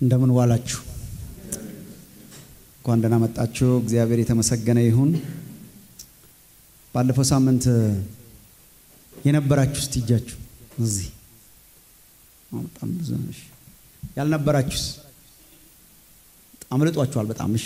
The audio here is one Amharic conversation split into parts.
እንደምን ዋላችሁ? እንኳን ደህና መጣችሁ። እግዚአብሔር የተመሰገነ ይሁን። ባለፈው ሳምንት የነበራችሁ እስቲ እጃችሁ እዚህ በጣም ብዙ ነሽ። ያልነበራችሁስ አምልጧችኋል በጣም እሺ።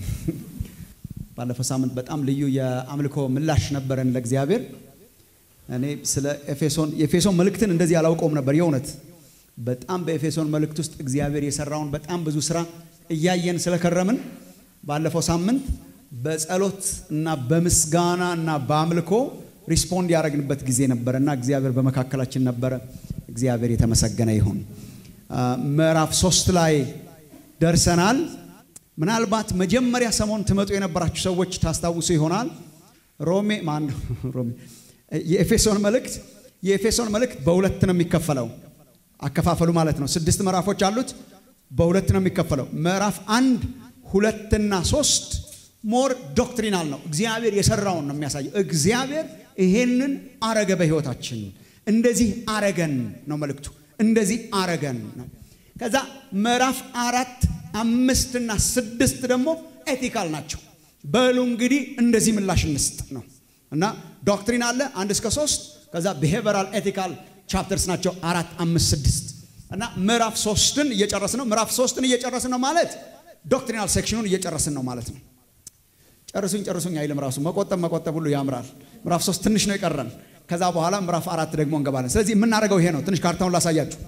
ባለፈው ሳምንት በጣም ልዩ የአምልኮ ምላሽ ነበረን ለእግዚአብሔር። እኔ ስለ ኤፌሶን የኤፌሶን መልእክትን እንደዚህ አላውቀውም ነበር የእውነት በጣም በኤፌሶን መልእክት ውስጥ እግዚአብሔር የሰራውን በጣም ብዙ ስራ እያየን ስለከረምን ባለፈው ሳምንት በጸሎት እና በምስጋና እና በአምልኮ ሪስፖንድ ያደረግንበት ጊዜ ነበረ እና እግዚአብሔር በመካከላችን ነበረ። እግዚአብሔር የተመሰገነ ይሁን። ምዕራፍ ሶስት ላይ ደርሰናል። ምናልባት መጀመሪያ ሰሞን ትመጡ የነበራችሁ ሰዎች ታስታውሱ ይሆናል። ሮሜ ማን ሮሜ የኤፌሶን መልእክት የኤፌሶን መልእክት በሁለት ነው የሚከፈለው አከፋፈሉ ማለት ነው። ስድስት ምዕራፎች አሉት። በሁለት ነው የሚከፈለው። ምዕራፍ አንድ ሁለትና ሶስት ሞር ዶክትሪናል ነው። እግዚአብሔር የሰራውን ነው የሚያሳየው። እግዚአብሔር ይሄንን አረገ በህይወታችን እንደዚህ አረገን ነው መልእክቱ። እንደዚህ አረገን ነው። ከዛ ምዕራፍ አራት አምስትና ስድስት ደግሞ ኤቲካል ናቸው። በሉ እንግዲህ እንደዚህ ምላሽ እንስጥ ነው እና ዶክትሪን አለ አንድ እስከ ሶስት ከዛ ቢሄቨራል ኤቲካል ቻፕተርስ ናቸው አራት አምስት ስድስት እና ምዕራፍ ሶስትን እየጨረስን ነው። ምዕራፍ ሶስትን እየጨረስን ነው ማለት ዶክትሪናል ሴክሽኑን እየጨረስን ነው ማለት ነው። ጨርሱኝ ጨርሱኝ አይልም ራሱ መቆጠብ መቆጠብ ሁሉ ያምራል። ምዕራፍ ሶስት ትንሽ ነው የቀረን። ከዛ በኋላ ምዕራፍ አራት ደግሞ እንገባለን። ስለዚህ የምናደርገው ይሄ ነው። ትንሽ ካርታውን ላሳያችሁ።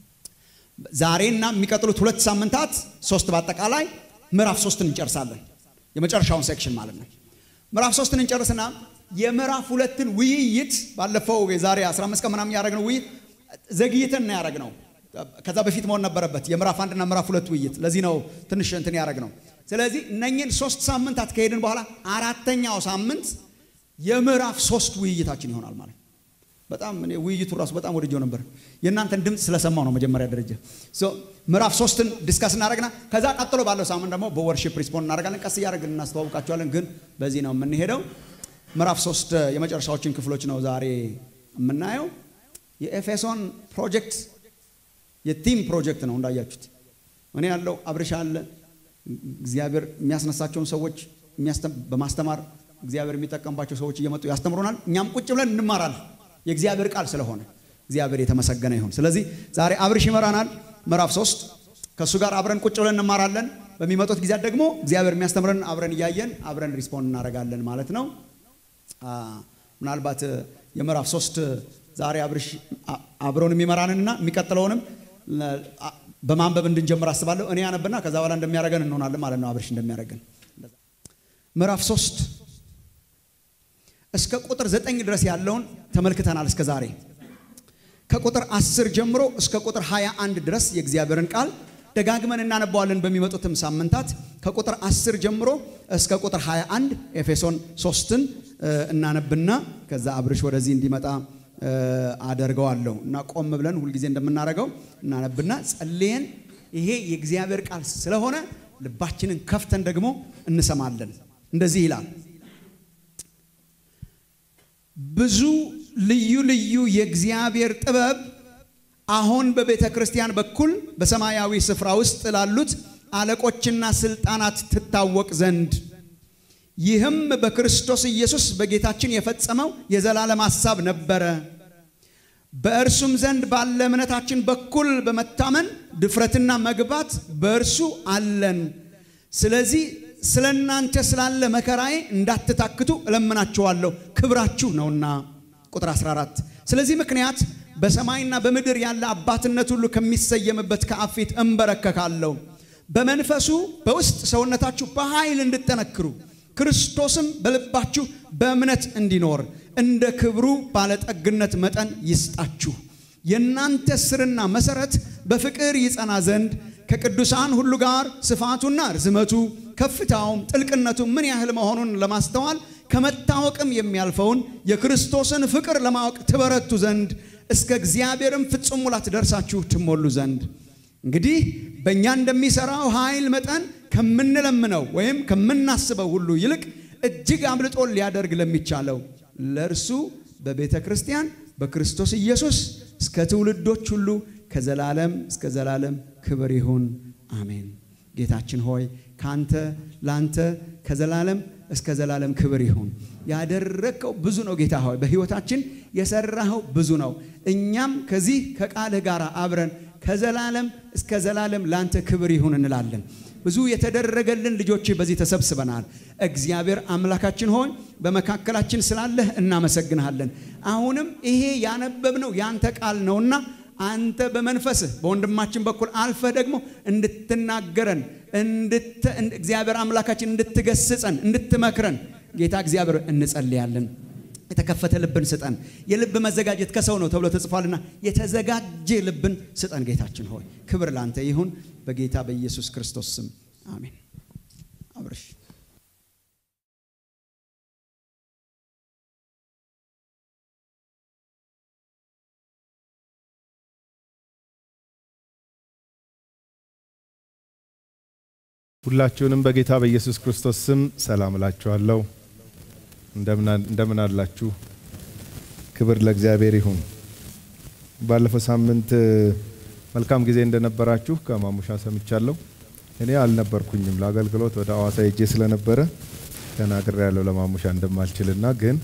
ዛሬና የሚቀጥሉት ሁለት ሳምንታት ሶስት በአጠቃላይ ምዕራፍ ሶስትን እንጨርሳለን። የመጨረሻውን ሴክሽን ማለት ነው። ምዕራፍ ሶስትን እንጨርስና የምዕራፍ ሁለትን ውይይት ባለፈው የዛሬ 15 ቀን ምናምን ያደረግነው ውይይት ዘግይተን ነው ያደረግነው። ከዛ በፊት መሆን ነበረበት የምዕራፍ አንድና ምዕራፍ ሁለት ውይይት። ለዚህ ነው ትንሽ እንትን ያደረግነው። ስለዚህ እነኝን ሶስት ሳምንታት ከሄድን በኋላ አራተኛው ሳምንት የምዕራፍ ሶስት ውይይታችን ይሆናል ማለት በጣም እኔ ውይይቱ ራሱ በጣም ወድጀው ነበር። የእናንተን ድምፅ ስለሰማው ነው መጀመሪያ ደረጃ ምዕራፍ ሶስትን ዲስካስ እናደረግና ከዛ ቀጥሎ ባለው ሳምንት ደግሞ በወርሺፕ ሪስፖንድ እናደርጋለን። ቀስ እያደረግን እናስተዋውቃቸዋለን። ግን በዚህ ነው የምንሄደው። ምዕራፍ ሶስት የመጨረሻዎችን ክፍሎች ነው ዛሬ የምናየው። የኤፌሶን ፕሮጀክት የቲም ፕሮጀክት ነው እንዳያችሁት። እኔ ያለው አብርሻ አለ። እግዚአብሔር የሚያስነሳቸውን ሰዎች በማስተማር እግዚአብሔር የሚጠቀምባቸው ሰዎች እየመጡ ያስተምሩናል። እኛም ቁጭ ብለን እንማራለን። የእግዚአብሔር ቃል ስለሆነ እግዚአብሔር የተመሰገነ ይሁን። ስለዚህ ዛሬ አብርሽ ይመራናል። ምዕራፍ ሶስት ከእሱ ጋር አብረን ቁጭ ብለን እንማራለን። በሚመጡት ጊዜያት ደግሞ እግዚአብሔር የሚያስተምረን አብረን እያየን አብረን ሪስፖንድ እናደርጋለን ማለት ነው። ምናልባት የምዕራፍ ሶስት ዛሬ አብርሽ አብረውን የሚመራንንና የሚቀጥለውንም በማንበብ እንድንጀምር አስባለሁ። እኔ ያነብና ከዛ በኋላ እንደሚያደርገን እንሆናለን ማለት ነው። አብርሽ እንደሚያደርገን ምዕራፍ ሶስት እስከ ቁጥር ዘጠኝ ድረስ ያለውን ተመልክተናል እስከ ዛሬ። ከቁጥር አስር ጀምሮ እስከ ቁጥር ሃያ አንድ ድረስ የእግዚአብሔርን ቃል ደጋግመን እናነባዋለን በሚመጡትም ሳምንታት። ከቁጥር አስር ጀምሮ እስከ ቁጥር 21 ኤፌሶን ሶስትን እናነብና ከዛ አብርሽ ወደዚህ እንዲመጣ አደርገዋለሁ እና ቆም ብለን ሁልጊዜ እንደምናደርገው እናነብና ጸልየን ይሄ የእግዚአብሔር ቃል ስለሆነ ልባችንን ከፍተን ደግሞ እንሰማለን። እንደዚህ ይላል ብዙ ልዩ ልዩ የእግዚአብሔር ጥበብ አሁን በቤተ ክርስቲያን በኩል በሰማያዊ ስፍራ ውስጥ ላሉት አለቆችና ስልጣናት ትታወቅ ዘንድ ይህም በክርስቶስ ኢየሱስ በጌታችን የፈጸመው የዘላለም ሐሳብ ነበረ። በእርሱም ዘንድ ባለ እምነታችን በኩል በመታመን ድፍረትና መግባት በእርሱ አለን። ስለዚህ ስለ እናንተ ስላለ መከራዬ እንዳትታክቱ እለምናችኋለሁ፣ ክብራችሁ ነውና። ቁጥር 14 ስለዚህ ምክንያት በሰማይና በምድር ያለ አባትነት ሁሉ ከሚሰየምበት ከአብ ፊት እንበረከካለሁ። በመንፈሱ በውስጥ ሰውነታችሁ በኃይል እንድጠነክሩ ክርስቶስም በልባችሁ በእምነት እንዲኖር እንደ ክብሩ ባለጠግነት መጠን ይስጣችሁ። የእናንተ ስርና መሰረት በፍቅር ይጸና ዘንድ ከቅዱሳን ሁሉ ጋር ስፋቱና ርዝመቱ ከፍታውም ጥልቅነቱ ምን ያህል መሆኑን ለማስተዋል ከመታወቅም የሚያልፈውን የክርስቶስን ፍቅር ለማወቅ ትበረቱ ዘንድ እስከ እግዚአብሔርም ፍጹም ሙላት ደርሳችሁ ትሞሉ ዘንድ እንግዲህ በእኛ እንደሚሠራው ኃይል መጠን ከምንለምነው ወይም ከምናስበው ሁሉ ይልቅ እጅግ አብልጦ ሊያደርግ ለሚቻለው ለእርሱ በቤተ ክርስቲያን በክርስቶስ ኢየሱስ እስከ ትውልዶች ሁሉ ከዘላለም እስከ ዘላለም ክብር ይሁን አሜን። ጌታችን ሆይ ካንተ ላንተ ከዘላለም እስከ ዘላለም ክብር ይሁን። ያደረግከው ብዙ ነው ጌታ ሆይ በሕይወታችን የሰራኸው ብዙ ነው። እኛም ከዚህ ከቃልህ ጋር አብረን ከዘላለም እስከ ዘላለም ላንተ ክብር ይሁን እንላለን። ብዙ የተደረገልን ልጆች በዚህ ተሰብስበናል። እግዚአብሔር አምላካችን ሆይ በመካከላችን ስላለህ እናመሰግንሃለን። አሁንም ይሄ ያነበብነው ያንተ ቃል ነውና አንተ በመንፈስህ በወንድማችን በኩል አልፈህ ደግሞ እንድትናገረን እግዚአብሔር አምላካችን እንድትገስጸን እንድትመክረን ጌታ እግዚአብሔር እንጸልያለን። የተከፈተ ልብን ስጠን። የልብ መዘጋጀት ከሰው ነው ተብሎ ተጽፏልና የተዘጋጀ ልብን ስጠን። ጌታችን ሆይ ክብር ላንተ ይሁን፣ በጌታ በኢየሱስ ክርስቶስ ስም አሜን። አብርሽ ሁላችሁንም በጌታ በኢየሱስ ክርስቶስ ስም ሰላም እላችኋለሁ። እንደምን አላችሁ? ክብር ለእግዚአብሔር ይሁን። ባለፈው ሳምንት መልካም ጊዜ እንደነበራችሁ ከማሙሻ ሰምቻለሁ። እኔ አልነበርኩኝም ለአገልግሎት ወደ አዋሳ ሄጄ ስለነበረ ተናግሬ ያለው ለማሙሻ እንደማልችልና ግን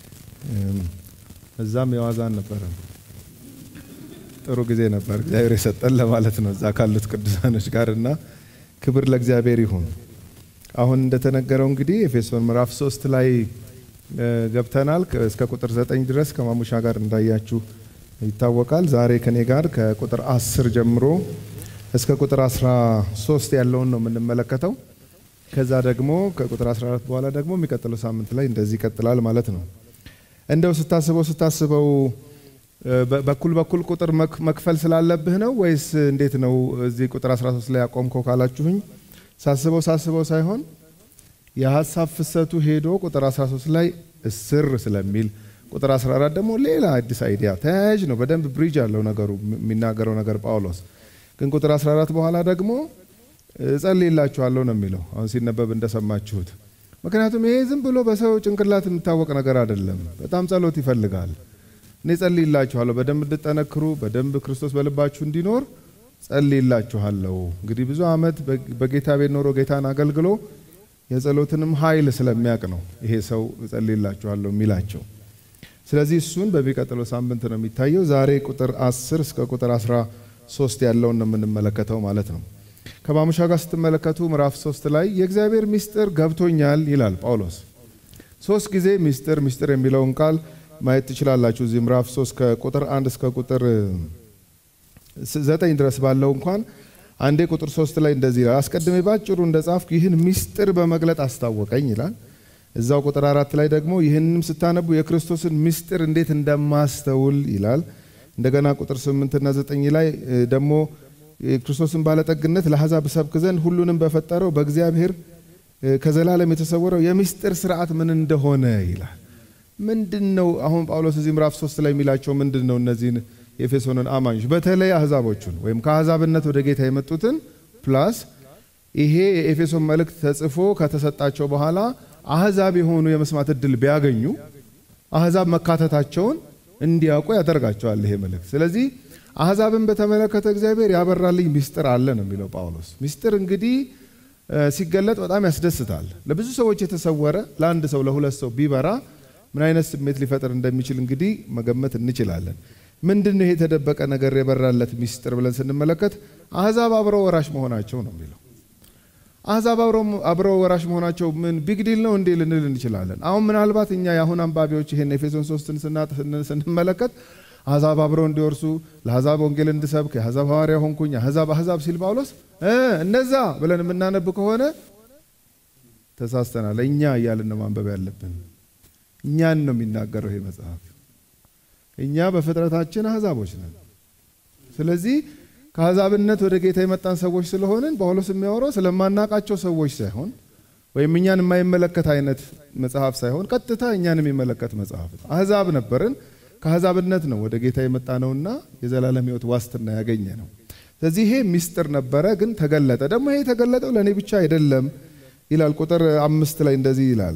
እዛም የዋዛ አልነበረም። ጥሩ ጊዜ ነበር እግዚአብሔር የሰጠን ለማለት ነው እዛ ካሉት ቅዱሳኖች ጋር እና ክብር ለእግዚአብሔር ይሁን። አሁን እንደተነገረው እንግዲህ ኤፌሶን ምዕራፍ ሶስት ላይ ገብተናል። እስከ ቁጥር ዘጠኝ ድረስ ከማሙሻ ጋር እንዳያችሁ ይታወቃል። ዛሬ ከኔ ጋር ከቁጥር አስር ጀምሮ እስከ ቁጥር አስራ ሶስት ያለውን ነው የምንመለከተው። ከዛ ደግሞ ከቁጥር 14 በኋላ ደግሞ የሚቀጥለው ሳምንት ላይ እንደዚህ ይቀጥላል ማለት ነው። እንደው ስታስበው ስታስበው በኩል በኩል ቁጥር መክፈል ስላለብህ ነው ወይስ እንዴት ነው? እዚህ ቁጥር 13 ላይ ያቆምከው ካላችሁኝ ሳስበው ሳስበው ሳይሆን የሀሳብ ፍሰቱ ሄዶ ቁጥር 13 ላይ እስር ስለሚል ቁጥር 14 ደግሞ ሌላ አዲስ አይዲያ ተያያዥ ነው። በደንብ ብሪጅ አለው ነገሩ የሚናገረው ነገር ጳውሎስ ግን ቁጥር 14 በኋላ ደግሞ እጸልይላችኋለሁ ነው የሚለው አሁን ሲነበብ እንደሰማችሁት። ምክንያቱም ይሄ ዝም ብሎ በሰው ጭንቅላት የሚታወቅ ነገር አይደለም። በጣም ጸሎት ይፈልጋል። እኔ ጸልይላችኋለሁ በደንብ እንድጠነክሩ በደንብ ክርስቶስ በልባችሁ እንዲኖር ጸልይላችኋለሁ። እንግዲህ ብዙ ዓመት በጌታ ቤት ኖሮ ጌታን አገልግሎ የጸሎትንም ኃይል ስለሚያውቅ ነው ይሄ ሰው ጸልይላችኋለሁ የሚላቸው። ስለዚህ እሱን በሚቀጥለው ሳምንት ነው የሚታየው። ዛሬ ቁጥር 10 እስከ ቁጥር 13 ያለውን ነው የምንመለከተው ማለት ነው። ከማሙሻ ጋር ስትመለከቱ ምዕራፍ ሶስት ላይ የእግዚአብሔር ምስጢር ገብቶኛል ይላል ጳውሎስ። ሶስት ጊዜ ምስጢር ምስጢር የሚለውን ቃል ማየት ትችላላችሁ። እዚህ ምዕራፍ 3 ከቁጥር 1 እስከ ቁጥር 9 ድረስ ባለው እንኳን አንዴ ቁጥር 3 ላይ እንደዚህ ይላል፣ አስቀድሜ ባጭሩ እንደ ጻፍኩ ይህን ምስጢር በመግለጥ አስታወቀኝ ይላል። እዛው ቁጥር አራት ላይ ደግሞ ይህንም ስታነቡ የክርስቶስን ምስጢር እንዴት እንደማስተውል ይላል። እንደገና ቁጥር 8 እና 9 ላይ ደግሞ የክርስቶስን ባለጠግነት ለአሕዛብ እሰብክ ዘንድ ሁሉንም በፈጠረው በእግዚአብሔር ከዘላለም የተሰወረው የምስጢር ስርዓት ምን እንደሆነ ይላል። ምንድን ነው አሁን ጳውሎስ እዚህ ምዕራፍ ሶስት ላይ የሚላቸው ምንድን ነው? እነዚህን የኤፌሶንን አማኞች በተለይ አሕዛቦቹን ወይም ከአሕዛብነት ወደ ጌታ የመጡትን ፕላስ ይሄ የኤፌሶን መልእክት ተጽፎ ከተሰጣቸው በኋላ አሕዛብ የሆኑ የመስማት እድል ቢያገኙ አሕዛብ መካተታቸውን እንዲያውቁ ያደርጋቸዋል ይሄ መልእክት። ስለዚህ አሕዛብን በተመለከተ እግዚአብሔር ያበራልኝ ምስጢር አለ ነው የሚለው ጳውሎስ። ምስጢር እንግዲህ ሲገለጥ በጣም ያስደስታል። ለብዙ ሰዎች የተሰወረ ለአንድ ሰው ለሁለት ሰው ቢበራ ምን አይነት ስሜት ሊፈጥር እንደሚችል እንግዲህ መገመት እንችላለን። ምንድን ነው ይሄ የተደበቀ ነገር የበራለት ምስጢር ብለን ስንመለከት አሕዛብ አብረው ወራሽ መሆናቸው ነው የሚለው። አሕዛብ አብረው ወራሽ መሆናቸው ምን ቢግ ዲል ነው እንዴ ልንል እንችላለን። አሁን ምናልባት እኛ የአሁን አንባቢዎች ይሄን ኤፌሶን ሶስትን ስንመለከት አሕዛብ አብረው እንዲወርሱ ለአሕዛብ ወንጌል እንድሰብክ የአሕዛብ ሐዋርያ ሆንኩኝ አሕዛብ አሕዛብ ሲል ጳውሎስ እነዛ ብለን የምናነብ ከሆነ ተሳስተናል። እኛ እያልን ነው ማንበብ ያለብን። እኛን ነው የሚናገረው ይሄ መጽሐፍ። እኛ በፍጥረታችን አሕዛቦች ነን። ስለዚህ ከአሕዛብነት ወደ ጌታ የመጣን ሰዎች ስለሆንን ጳውሎስ የሚያወራው ስለማናቃቸው ሰዎች ሳይሆን ወይም እኛን የማይመለከት አይነት መጽሐፍ ሳይሆን ቀጥታ እኛን የሚመለከት መጽሐፍ ነው። አሕዛብ ነበርን። ከአሕዛብነት ነው ወደ ጌታ የመጣ ነውና የዘላለም ሕይወት ዋስትና ያገኘ ነው። ስለዚህ ይሄ ምስጢር ነበረ፣ ግን ተገለጠ። ደግሞ ይሄ የተገለጠው ለእኔ ብቻ አይደለም ይላል። ቁጥር አምስት ላይ እንደዚህ ይላል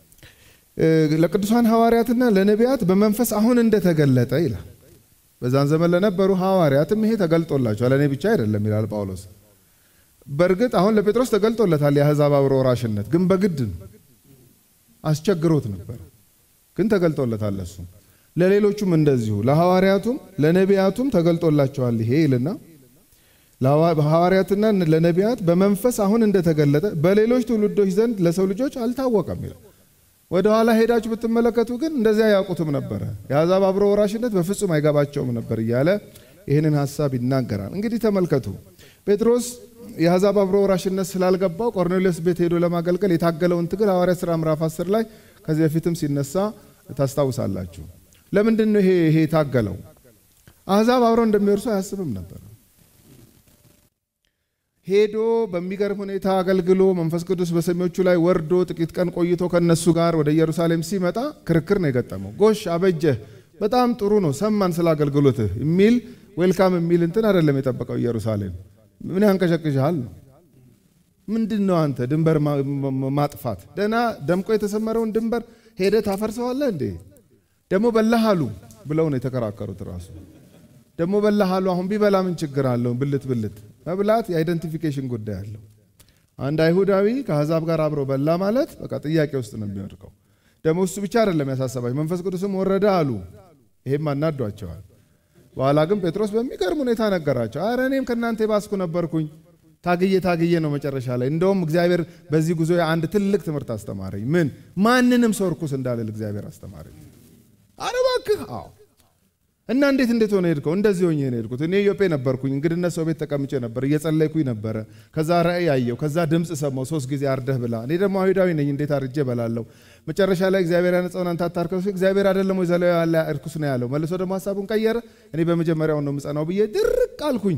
ለቅዱሳን ሐዋርያትና ለነቢያት በመንፈስ አሁን እንደተገለጠ ይላል። በዛን ዘመን ለነበሩ ሐዋርያትም ይሄ ተገልጦላቸዋል፣ ለእኔ ብቻ አይደለም ይላል ጳውሎስ። በእርግጥ አሁን ለጴጥሮስ ተገልጦለታል የአሕዛብ አብሮ ወራሽነት፣ ግን በግድ ነው። አስቸግሮት ነበር፣ ግን ተገልጦለታል። እሱ ለሌሎቹም እንደዚሁ ለሐዋርያቱም ለነቢያቱም ተገልጦላቸዋል። ይሄ ይልና ለሐዋርያትና ለነቢያት በመንፈስ አሁን እንደተገለጠ በሌሎች ትውልዶች ዘንድ ለሰው ልጆች አልታወቀም ይላል። ወደ ኋላ ሄዳችሁ ብትመለከቱ ግን እንደዚያ ያውቁትም ነበረ። የአሕዛብ አብሮ ወራሽነት በፍጹም አይገባቸውም ነበር እያለ ይህንን ሀሳብ ይናገራል። እንግዲህ ተመልከቱ ጴጥሮስ የአሕዛብ አብሮ ወራሽነት ስላልገባው ቆርኔሌዎስ ቤት ሄዶ ለማገልገል የታገለውን ትግል ሐዋርያት ሥራ ምዕራፍ 10 ላይ ከዚህ በፊትም ሲነሳ ታስታውሳላችሁ። ለምንድን ነው ይሄ ይሄ የታገለው? አሕዛብ አብረው እንደሚወርሱ አያስብም ነበር። ሄዶ በሚገርም ሁኔታ አገልግሎ መንፈስ ቅዱስ በሰሚዎቹ ላይ ወርዶ ጥቂት ቀን ቆይቶ ከነሱ ጋር ወደ ኢየሩሳሌም ሲመጣ ክርክር ነው የገጠመው። ጎሽ አበጀህ፣ በጣም ጥሩ ነው፣ ሰማን ስለ አገልግሎትህ የሚል ዌልካም የሚል እንትን አይደለም የጠበቀው። ኢየሩሳሌም ምን ያንቀሸቅሻል ነው። ምንድን ነው አንተ ድንበር ማጥፋት? ደህና ደምቆ የተሰመረውን ድንበር ሄደ ታፈርሰዋለህ እንዴ? ደግሞ በላሃሉ ብለው ነው የተከራከሩት ራሱ ደግሞ በላሃሉ አሁን ቢበላ ምን ችግር አለው? ብልት ብልት መብላት የአይደንቲፊኬሽን ጉዳይ አለው። አንድ አይሁዳዊ ከአሕዛብ ጋር አብሮ በላ ማለት በቃ ጥያቄ ውስጥ ነው የሚወድቀው። ደግሞ እሱ ብቻ አይደለም ያሳሰባቸው፣ መንፈስ ቅዱስም ወረደ አሉ። ይሄም አናዷቸዋል። በኋላ ግን ጴጥሮስ በሚገርም ሁኔታ ነገራቸው። አረ እኔም ከእናንተ የባስኩ ነበርኩኝ። ታግዬ ታግዬ ነው መጨረሻ ላይ እንደውም እግዚአብሔር በዚህ ጉዞ አንድ ትልቅ ትምህርት አስተማረኝ። ምን ማንንም ሰው እርኩስ እንዳልል እግዚአብሔር አስተማረኝ። አረ እባክህ አዎ እና እንዴት እንዴት ሆነ ሄድከው? እንደዚህ ሆኜ ነው ሄድኩት። እኔ ኢዮጴ ነበርኩኝ፣ እንግድነት ሰው ቤት ተቀምጬ ነበር፣ እየጸለይኩኝ ነበረ። ከዛ ራእይ አየው፣ ከዛ ድምፅ ሰማው፣ ሶስት ጊዜ አርደህ ብላ። እኔ ደግሞ አይሁዳዊ ነኝ፣ እንዴት አርጄ በላለሁ? መጨረሻ ላይ እግዚአብሔር ያነጻውን አንተ አታርከው፣ እግዚአብሔር አይደለም ወይ ዘለው ያለ እርኩስ ነው ያለው። መልሶ ደግሞ ሀሳቡን ቀየረ። እኔ በመጀመሪያው ነው የምጸናው ብዬ ድርቅ አልኩኝ።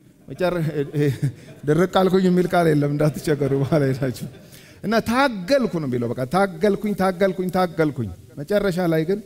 ድርቅ አልኩኝ የሚል ቃል የለም እንዳትቸገሩ በኋላ ሄዳችሁ እና ታገልኩ ነው የሚለው። በቃ ታገልኩኝ፣ ታገልኩኝ፣ ታገልኩኝ። መጨረሻ ላይ ግን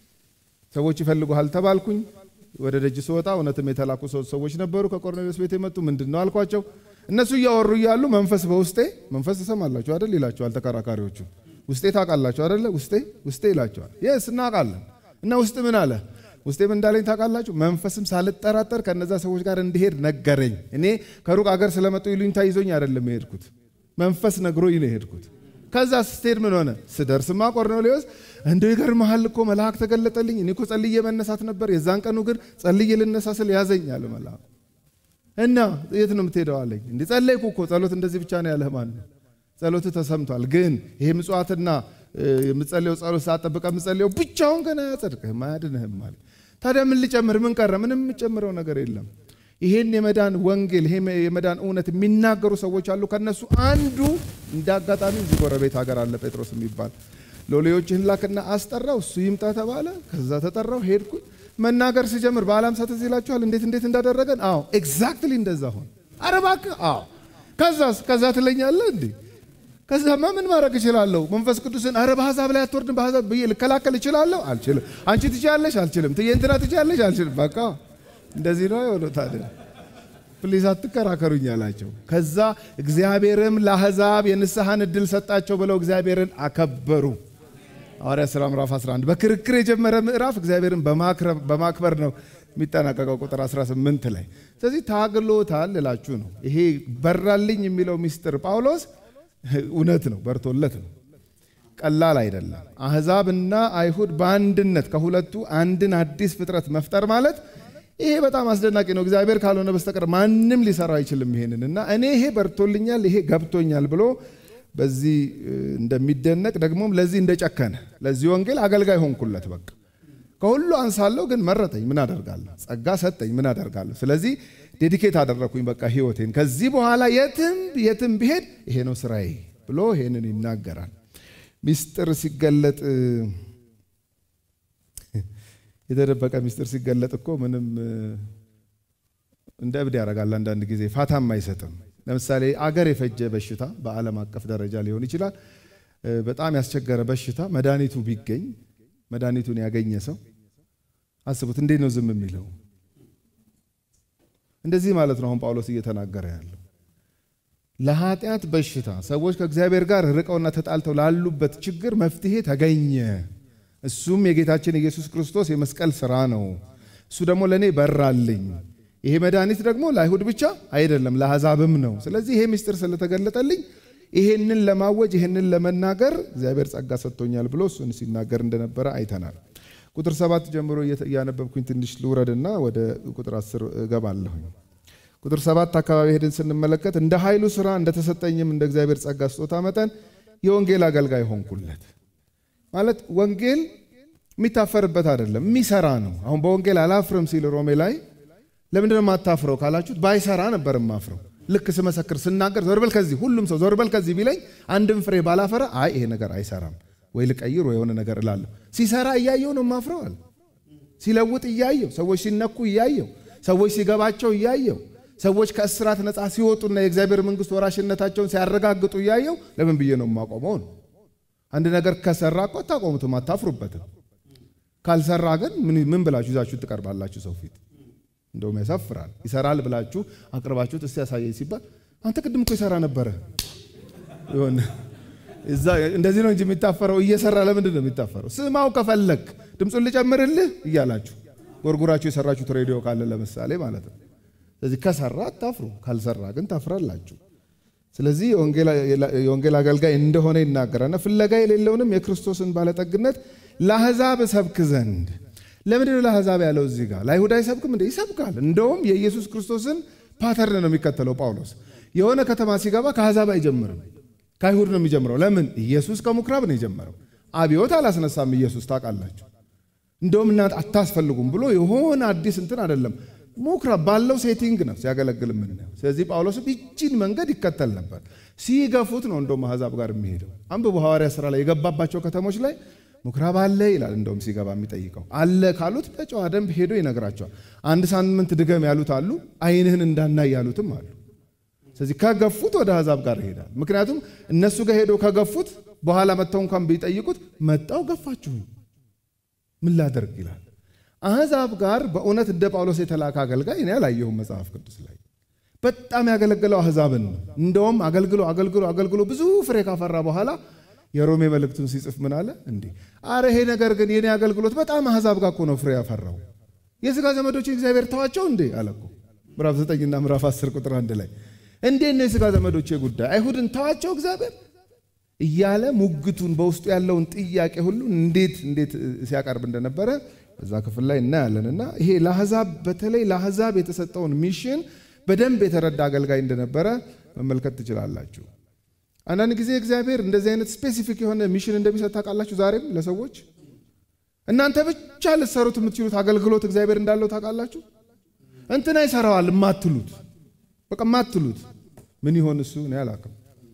ሰዎች ይፈልጉሃል ተባልኩኝ። ወደ ደጅ ስወጣ እውነትም የተላኩ ሰዎች ነበሩ ከቆርኔሌዎስ ቤት የመጡ ምንድን ነው አልኳቸው። እነሱ እያወሩ እያሉ መንፈስ በውስጤ መንፈስ ትሰማላችሁ አይደል ይላቸዋል ተከራካሪዎቹ። ውስጤ ታውቃላችሁ አይደለ ውስጤ ውስጤ ይላቸዋል። የስ እናውቃለን። እና ውስጥ ምን አለ ውስጤ ምን እንዳለኝ ታውቃላችሁ? መንፈስም ሳልጠራጠር ከነዛ ሰዎች ጋር እንዲሄድ ነገረኝ። እኔ ከሩቅ አገር ስለመጡ ይሉኝታ ይዞኝ አይደለም የሄድኩት፣ መንፈስ ነግሮኝ ነው የሄድኩት። ከዛ ስትሄድ ምን ሆነ? ስደርስማ ቆርኔሌዎስ እንደው ይገርምሃል እኮ መልአክ ተገለጠልኝ። እኔ እኮ ጸልዬ መነሳት ነበር። የዛን ቀኑ ግን ጸልዬ ልነሳ ስል ያዘኝ አለ መልአክ። እና የት ነው የምትሄደው አለኝ። እንዴ ጸለይኩ እኮ ጸሎት እንደዚህ ብቻ ነው ያለህ ማን ነው? ጸሎት ተሰምቷል። ግን ይሄ ምጽዋትና የምጸልየው ጸሎት ሳጠብቀ የምጸልየው ብቻውን ገና አያጸድቅህም፣ አያድንህም አለ። ታዲያ ምን ልጨምር? ምን ቀረ? ምንም የምጨምረው ነገር የለም። ይሄን የመዳን ወንጌል ይሄ የመዳን እውነት የሚናገሩ ሰዎች አሉ። ከነሱ አንዱ እንደ አጋጣሚ እዚህ ጎረቤት ሀገር አለ ጴጥሮስ የሚባል ሎሌዎችህን ላክና አስጠራው። እሱ ይምጣ ተባለ። ከዛ ተጠራው፣ ሄድኩኝ። መናገር ሲጀምር በዓለ ሃምሳ ትዝ ይላችኋል እንዴት እንዴት እንዳደረገን። አዎ ኤግዛክትሊ እንደዛ ሆነ። ኧረ እባክህ አዎ። ከዛስ ከዛ ትለኛለህ እንዴ? ከዛማ ምን ማድረግ እችላለሁ? መንፈስ ቅዱስን ኧረ በአሕዛብ ላይ አትወርድም በአሕዛብ ብዬ ልከላከል እችላለሁ? አልችልም። አንቺ ትችያለሽ? አልችልም። ትዬ እንትና ትችያለሽ? አልችልም። በቃ እንደዚህ ነው የሆነው። ታዲያ ፕሊዝ አትከራከሩኝ አላቸው። ከዛ እግዚአብሔርም ለአሕዛብ የንስሐን እድል ሰጣቸው ብለው እግዚአብሔርን አከበሩ። ሐዋርያት ሥራ ምዕራፍ 11 በክርክር የጀመረ ምዕራፍ እግዚአብሔርን በማክበር ነው የሚጠናቀቀው ቁጥር 18 ላይ። ስለዚህ ታግሎታል እላችሁ ነው። ይሄ በራልኝ የሚለው ሚስጥር ጳውሎስ እውነት ነው፣ በርቶለት ነው። ቀላል አይደለም። አሕዛብና አይሁድ በአንድነት ከሁለቱ አንድን አዲስ ፍጥረት መፍጠር ማለት ይሄ በጣም አስደናቂ ነው። እግዚአብሔር ካልሆነ በስተቀር ማንም ሊሰራው አይችልም ይሄንን እና እኔ ይሄ በርቶልኛል፣ ይሄ ገብቶኛል ብሎ በዚህ እንደሚደነቅ ደግሞም ለዚህ እንደጨከነ ለዚህ ወንጌል አገልጋይ ሆንኩለት። በቃ ከሁሉ አንሳለሁ፣ ግን መረጠኝ። ምን አደርጋለሁ? ጸጋ ሰጠኝ። ምን አደርጋለሁ? ስለዚህ ዴዲኬት አደረግኩኝ በቃ ህይወቴን። ከዚህ በኋላ የትም የትም ብሄድ ይሄ ነው ስራዬ ብሎ ይሄንን ይናገራል። ሚስጥር ሲገለጥ የተደበቀ ሚስጥር ሲገለጥ እኮ ምንም እንደ እብድ ያደርጋል። አንዳንድ ጊዜ ፋታም አይሰጥም። ለምሳሌ አገር የፈጀ በሽታ በዓለም አቀፍ ደረጃ ሊሆን ይችላል። በጣም ያስቸገረ በሽታ መድኃኒቱ ቢገኝ መድኃኒቱን ያገኘ ሰው አስቡት፣ እንዴት ነው ዝም የሚለው? እንደዚህ ማለት ነው አሁን ጳውሎስ እየተናገረ ያለው ለኃጢአት በሽታ ሰዎች ከእግዚአብሔር ጋር ርቀውና ተጣልተው ላሉበት ችግር መፍትሄ ተገኘ። እሱም የጌታችን ኢየሱስ ክርስቶስ የመስቀል ስራ ነው። እሱ ደግሞ ለእኔ በራልኝ። ይሄ መድኃኒት ደግሞ ለአይሁድ ብቻ አይደለም ለአሕዛብም ነው። ስለዚህ ይሄ ምስጢር ስለተገለጠልኝ ይሄንን ለማወጅ ይሄንን ለመናገር እግዚአብሔር ጸጋ ሰጥቶኛል ብሎ እሱን ሲናገር እንደነበረ አይተናል። ቁጥር ሰባት ጀምሮ እያነበብኩኝ ትንሽ ልውረድና ወደ ቁጥር አስር እገባለሁኝ። ቁጥር ሰባት አካባቢ ሄድን ስንመለከት እንደ ኃይሉ ስራ እንደተሰጠኝም እንደ እግዚአብሔር ጸጋ ስጦታ መጠን የወንጌል አገልጋይ ሆንኩለት። ማለት ወንጌል የሚታፈርበት አይደለም፣ የሚሰራ ነው። አሁን በወንጌል አላፍርም ሲል ሮሜ ላይ ለምንድን ነው የማታፍረው ካላችሁት፣ ባይሰራ ነበር የማፍረው። ልክ ስመሰክር ስናገር ዞርበል ከዚህ ሁሉም ሰው ዞርበል ከዚህ ቢለኝ አንድም ፍሬ ባላፈራ አይ ይሄ ነገር አይሰራም ወይ ልቀይር ወይ የሆነ ነገር እላለሁ። ሲሰራ እያየው ነው የማፍረው አለ። ሲለውጥ እያየው፣ ሰዎች ሲነኩ እያየው፣ ሰዎች ሲገባቸው እያየው፣ ሰዎች ከእስራት ነፃ ሲወጡና የእግዚአብሔር መንግስት ወራሽነታቸውን ሲያረጋግጡ እያየው ለምን ብዬ ነው የማቆመው ነው። አንድ ነገር ከሰራ እኮ አታቆሙትም፣ አታፍሩበትም። ካልሰራ ግን ምን ብላችሁ ይዛችሁ ትቀርባላችሁ ሰው ፊት? እንደውም ያሳፍራል። ይሰራል ብላችሁ አቅርባችሁት እስቲ ያሳየኝ ሲባል አንተ ቅድም እኮ ይሰራ ነበረ ይሆን እዛ እንደዚህ ነው እንጂ የሚታፈረው። እየሰራ ለምንድን ነው የሚታፈረው? ስማው ከፈለግ ድምፁን ልጨምርልህ እያላችሁ ጎርጉራችሁ የሰራችሁት ሬዲዮ ካለ ለምሳሌ ማለት ነው። ስለዚህ ከሰራ አታፍሩ፣ ካልሰራ ግን ታፍራላችሁ። ስለዚህ የወንጌል አገልጋይ እንደሆነ ይናገራልና ፍለጋ የሌለውንም የክርስቶስን ባለጠግነት ለአሕዛብ እሰብክ ዘንድ ለምንድን ነው ለአሕዛብ ያለው እዚህ ጋር? ለአይሁድ አይሰብክም እንደ ይሰብካል። እንደውም የኢየሱስ ክርስቶስን ፓተርን ነው የሚከተለው ጳውሎስ። የሆነ ከተማ ሲገባ ከአሕዛብ አይጀምርም፣ ከአይሁድ ነው የሚጀምረው። ለምን? ኢየሱስ ከምኩራብ ነው የጀመረው። አብዮት አላስነሳም ኢየሱስ ታውቃላችሁ። እንደውም እናንተ አታስፈልጉም ብሎ የሆነ አዲስ እንትን አይደለም፣ ምኩራብ ባለው ሴቲንግ ነው ሲያገለግል የምናየው። ስለዚህ ጳውሎስም ይቺን መንገድ ይከተል ነበር። ሲገፉት ነው እንደውም አሕዛብ ጋር የሚሄደው። አንብቡ ሐዋርያ ሥራ ላይ የገባባቸው ከተሞች ላይ ምኩራብ አለ ይላል። እንደውም ሲገባ የሚጠይቀው አለ ካሉት በጨዋ ደንብ ሄዶ ይነግራቸዋል። አንድ ሳምንት ድገም ያሉት አሉ፣ ዓይንህን እንዳናይ ያሉትም አሉ። ስለዚህ ከገፉት ወደ አሕዛብ ጋር ይሄዳል። ምክንያቱም እነሱ ጋር ሄዶ ከገፉት በኋላ መጥተው እንኳን ቢጠይቁት መጣው ገፋችሁኝ ምን ላደርግ ይላል። አሕዛብ ጋር በእውነት እንደ ጳውሎስ የተላከ አገልጋይ እኔ አላየሁም መጽሐፍ ቅዱስ ላይ። በጣም ያገለገለው አሕዛብን ነው። እንደውም አገልግሎ አገልግሎ አገልግሎ ብዙ ፍሬ ካፈራ በኋላ የሮሜ መልእክቱን ሲጽፍ ምን አለ? እንዲህ አረ ይሄ ነገር ግን የኔ አገልግሎት በጣም አሕዛብ ጋር እኮ ነው ፍሬ ያፈራው። የሥጋ ዘመዶች እግዚአብሔር ተዋቸው እንዴ አለ እኮ ምዕራፍ 9ና ምዕራፍ 10 ቁጥር አንድ ላይ እንዴት ነው የሥጋ ዘመዶቼ ጉዳይ አይሁድን ተዋቸው እግዚአብሔር እያለ ሙግቱን በውስጡ ያለውን ጥያቄ ሁሉ እንዴት እንዴት ሲያቀርብ እንደነበረ በዛ ክፍል ላይ እናያለን። እና ይሄ ለአሕዛብ በተለይ ለአሕዛብ የተሰጠውን ሚሽን በደንብ የተረዳ አገልጋይ እንደነበረ መመልከት ትችላላችሁ። አንዳንድ ጊዜ እግዚአብሔር እንደዚህ አይነት ስፔሲፊክ የሆነ ሚሽን እንደሚሰጥ ታውቃላችሁ። ዛሬም ለሰዎች እናንተ ብቻ ልትሰሩት የምትችሉት አገልግሎት እግዚአብሔር እንዳለው ታውቃላችሁ። እንትና ይሰራዋል የማትሉት በቃ የማትሉት ምን ይሆን እሱ እኔ አላውቅም።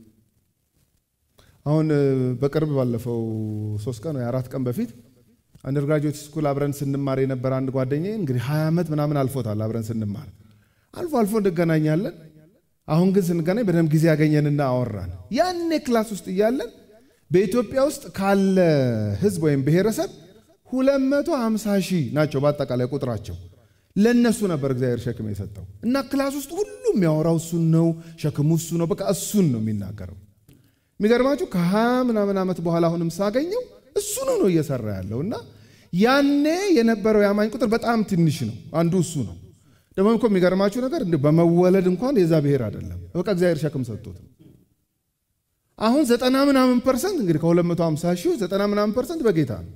አሁን በቅርብ ባለፈው ሶስት ቀን ወይ አራት ቀን በፊት አንደርግራጁዌት ስኩል አብረን ስንማር የነበረ አንድ ጓደኛዬ እንግዲህ ሀያ ዓመት ምናምን አልፎታል አብረን ስንማር አልፎ አልፎ እንገናኛለን። አሁን ግን ስንገናኝ በደንብ ጊዜ ያገኘንና አወራን። ያኔ ክላስ ውስጥ እያለን በኢትዮጵያ ውስጥ ካለ ሕዝብ ወይም ብሔረሰብ 250 ሺህ ናቸው በአጠቃላይ ቁጥራቸው። ለእነሱ ነበር እግዚአብሔር ሸክም የሰጠው እና ክላስ ውስጥ ሁሉም የሚያወራው እሱን ነው፣ ሸክሙ እሱ ነው፣ በቃ እሱን ነው የሚናገረው። የሚገርማችሁ ከሀያ ምናምን ዓመት በኋላ አሁንም ሳገኘው እሱኑ ነው እየሰራ ያለው እና ያኔ የነበረው የአማኝ ቁጥር በጣም ትንሽ ነው። አንዱ እሱ ነው። ደግሞ እኮ የሚገርማችሁ ነገር በመወለድ እንኳን የዛ ብሔር አይደለም። በቃ እግዚአብሔር ሸክም ሰጥቶት አሁን ዘጠና ምናምን ፐርሰንት እንግዲህ ከ250 ሺህ ዘጠና ምናምን ፐርሰንት በጌታ ነው።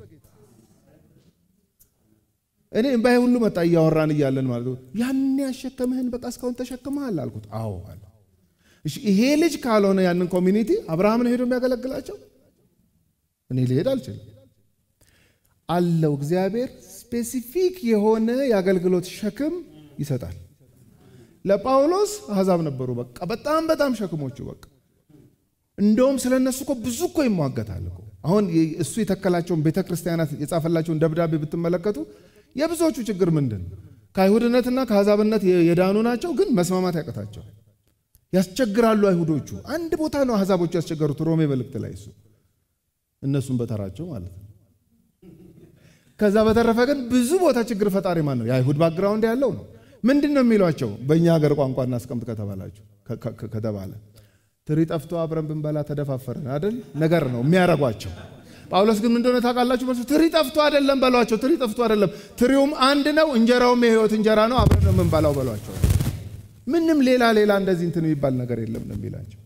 እኔ እምባዬ ሁሉ መጣ እያወራን እያለን ማለት ነው። ያኔ ያሸከምህን በቃ እስካሁን ተሸክመሃል አልኩት። አዎ አለ። እሺ ይሄ ልጅ ካልሆነ ያንን ኮሚኒቲ አብርሃምን ሄዶ የሚያገለግላቸው እኔ ሊሄድ አልችልም አለው። እግዚአብሔር ስፔሲፊክ የሆነ የአገልግሎት ሸክም ይሰጣል። ለጳውሎስ አሕዛብ ነበሩ። በቃ በጣም በጣም ሸክሞቹ በቃ እንደውም ስለ እነሱ እኮ ብዙ እኮ ይሟገታል እኮ። አሁን እሱ የተከላቸውን ቤተ ክርስቲያናት የጻፈላቸውን ደብዳቤ ብትመለከቱ የብዙዎቹ ችግር ምንድን ነው? ከአይሁድነትና ከአሕዛብነት የዳኑ ናቸው፣ ግን መስማማት ያቀታቸዋል። ያስቸግራሉ አይሁዶቹ። አንድ ቦታ ነው አሕዛቦቹ ያስቸገሩት፣ ሮሜ መልእክት ላይ እሱ እነሱም በተራቸው ማለት ነው። ከዛ በተረፈ ግን ብዙ ቦታ ችግር ፈጣሪ ማን ነው? የአይሁድ ባክግራውንድ ያለው ነው። ምንድን ነው የሚሏቸው? በእኛ ሀገር ቋንቋ እናስቀምጥ ከተባላችሁ ከተባለ ትሪ ጠፍቶ አብረን ብንበላ ተደፋፈረን አይደል ነገር ነው የሚያረጓቸው። ጳውሎስ ግን ምንደሆነ ታውቃላችሁ? መልሱ ትሪ ጠፍቶ አይደለም በሏቸው። ትሪ ጠፍቶ አይደለም፣ ትሪውም አንድ ነው፣ እንጀራውም የህይወት እንጀራ ነው፣ አብረን ነው የምንበላው በሏቸው። ምንም ሌላ ሌላ እንደዚህ እንትን የሚባል ነገር የለም ነው የሚላቸው።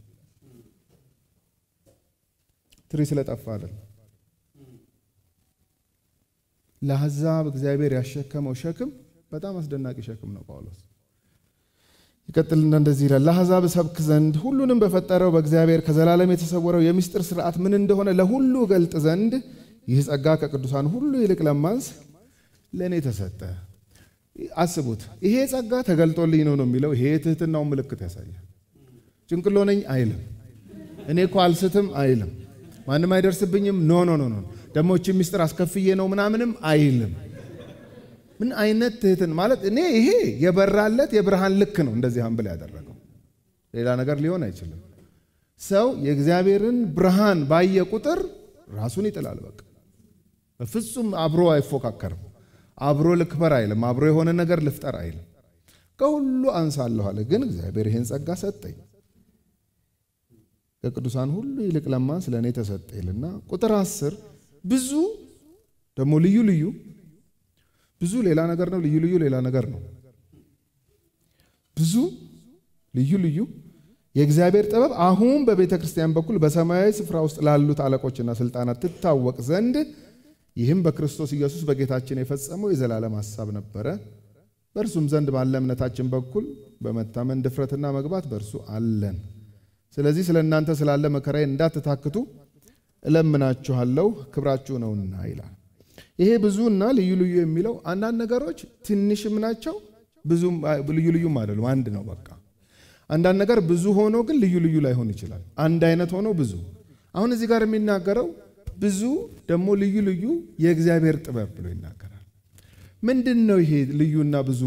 ትሪ ስለጠፋ አይደለም። ለአሕዛብ እግዚአብሔር ያሸከመው ሸክም በጣም አስደናቂ ሸክም ነው። ጳውሎስ ይቀጥልና እንደዚህ ይላል፣ ለአሕዛብ እሰብክ ዘንድ ሁሉንም በፈጠረው በእግዚአብሔር ከዘላለም የተሰወረው የምስጢር ስርዓት ምን እንደሆነ ለሁሉ ገልጥ ዘንድ ይህ ጸጋ ከቅዱሳን ሁሉ ይልቅ ለማንስ ለእኔ ተሰጠ። አስቡት፣ ይሄ ጸጋ ተገልጦልኝ ነው ነው የሚለው። ይሄ የትህትናውን ምልክት ያሳያል። ጭንቅሎ ነኝ አይልም። እኔ እኮ አልስትም አይልም። ማንም አይደርስብኝም ኖ ኖ ኖ ኖ ደግሞ እቺ ምስጢር አስከፍዬ ነው ምናምንም አይልም። ምን አይነት ትህትን ማለት እኔ ይሄ የበራለት የብርሃን ልክ ነው። እንደዚህ አንብል ያደረገው ሌላ ነገር ሊሆን አይችልም። ሰው የእግዚአብሔርን ብርሃን ባየ ቁጥር ራሱን ይጥላል። በቃ በፍጹም አብሮ አይፎካከርም። አብሮ ልክበር አይልም። አብሮ የሆነ ነገር ልፍጠር አይልም። ከሁሉ አንሳለሁ አለ። ግን እግዚአብሔር ይህን ጸጋ ሰጠኝ ከቅዱሳን ሁሉ ይልቅ ለማን ስለ እኔ ተሰጠ ይልና ቁጥር አስር ብዙ ደግሞ ልዩ ልዩ ብዙ ሌላ ነገር ነው። ልዩ ልዩ ሌላ ነገር ነው። ብዙ ልዩ ልዩ የእግዚአብሔር ጥበብ አሁን በቤተ ክርስቲያን በኩል በሰማያዊ ስፍራ ውስጥ ላሉት አለቆችና ስልጣናት ትታወቅ ዘንድ ይህም በክርስቶስ ኢየሱስ በጌታችን የፈጸመው የዘላለም ሐሳብ ነበረ። በእርሱም ዘንድ ባለ እምነታችን በኩል በመታመን ድፍረትና መግባት በእርሱ አለን። ስለዚህ ስለ እናንተ ስላለ መከራዬ እንዳትታክቱ እለምናችኋለሁ፣ ክብራችሁ ነውና ይላል። ይሄ ብዙና ልዩ ልዩ የሚለው አንዳንድ ነገሮች ትንሽም ናቸው፣ ብዙም ልዩ ልዩም አይደሉም። አንድ ነው በቃ። አንዳንድ ነገር ብዙ ሆኖ ግን ልዩ ልዩ ላይሆን ይችላል። አንድ አይነት ሆኖ ብዙ። አሁን እዚህ ጋር የሚናገረው ብዙ ደግሞ ልዩ ልዩ የእግዚአብሔር ጥበብ ብሎ ይናገራል። ምንድን ነው ይሄ ልዩና ብዙ?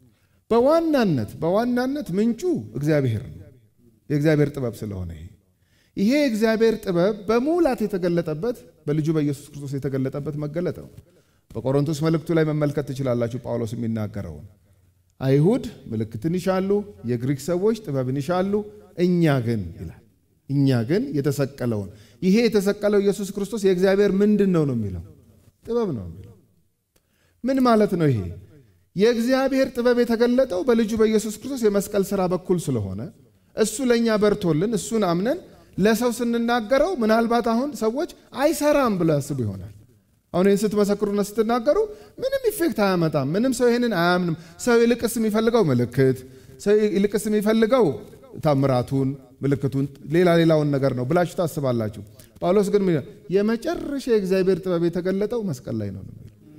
በዋናነት በዋናነት ምንጩ እግዚአብሔር ነው። የእግዚአብሔር ጥበብ ስለሆነ ይሄ ይሄ የእግዚአብሔር ጥበብ በሙላት የተገለጠበት በልጁ በኢየሱስ ክርስቶስ የተገለጠበት መገለጥ ነው። በቆሮንቶስ መልእክቱ ላይ መመልከት ትችላላችሁ። ጳውሎስ የሚናገረውን አይሁድ ምልክትን ይሻሉ፣ የግሪክ ሰዎች ጥበብን ይሻሉ፣ እኛ ግን ይላል እኛ ግን የተሰቀለውን ይሄ የተሰቀለው ኢየሱስ ክርስቶስ የእግዚአብሔር ምንድን ነው ነው የሚለው ጥበብ ነው የሚለው ምን ማለት ነው? ይሄ የእግዚአብሔር ጥበብ የተገለጠው በልጁ በኢየሱስ ክርስቶስ የመስቀል ሥራ በኩል ስለሆነ እሱ ለእኛ በርቶልን እሱን አምነን ለሰው ስንናገረው ምናልባት አሁን ሰዎች አይሰራም ብለው ያስቡ ይሆናል። አሁን ይህን ስትመሰክሩና ስትናገሩ ምንም ኢፌክት አያመጣም፣ ምንም ሰው ይህንን አያምንም። ሰው ይልቅስ የሚፈልገው ምልክት፣ ሰው ይልቅስ የሚፈልገው ታምራቱን፣ ምልክቱን፣ ሌላ ሌላውን ነገር ነው ብላችሁ ታስባላችሁ። ጳውሎስ ግን የመጨረሻ የእግዚአብሔር ጥበብ የተገለጠው መስቀል ላይ ነው።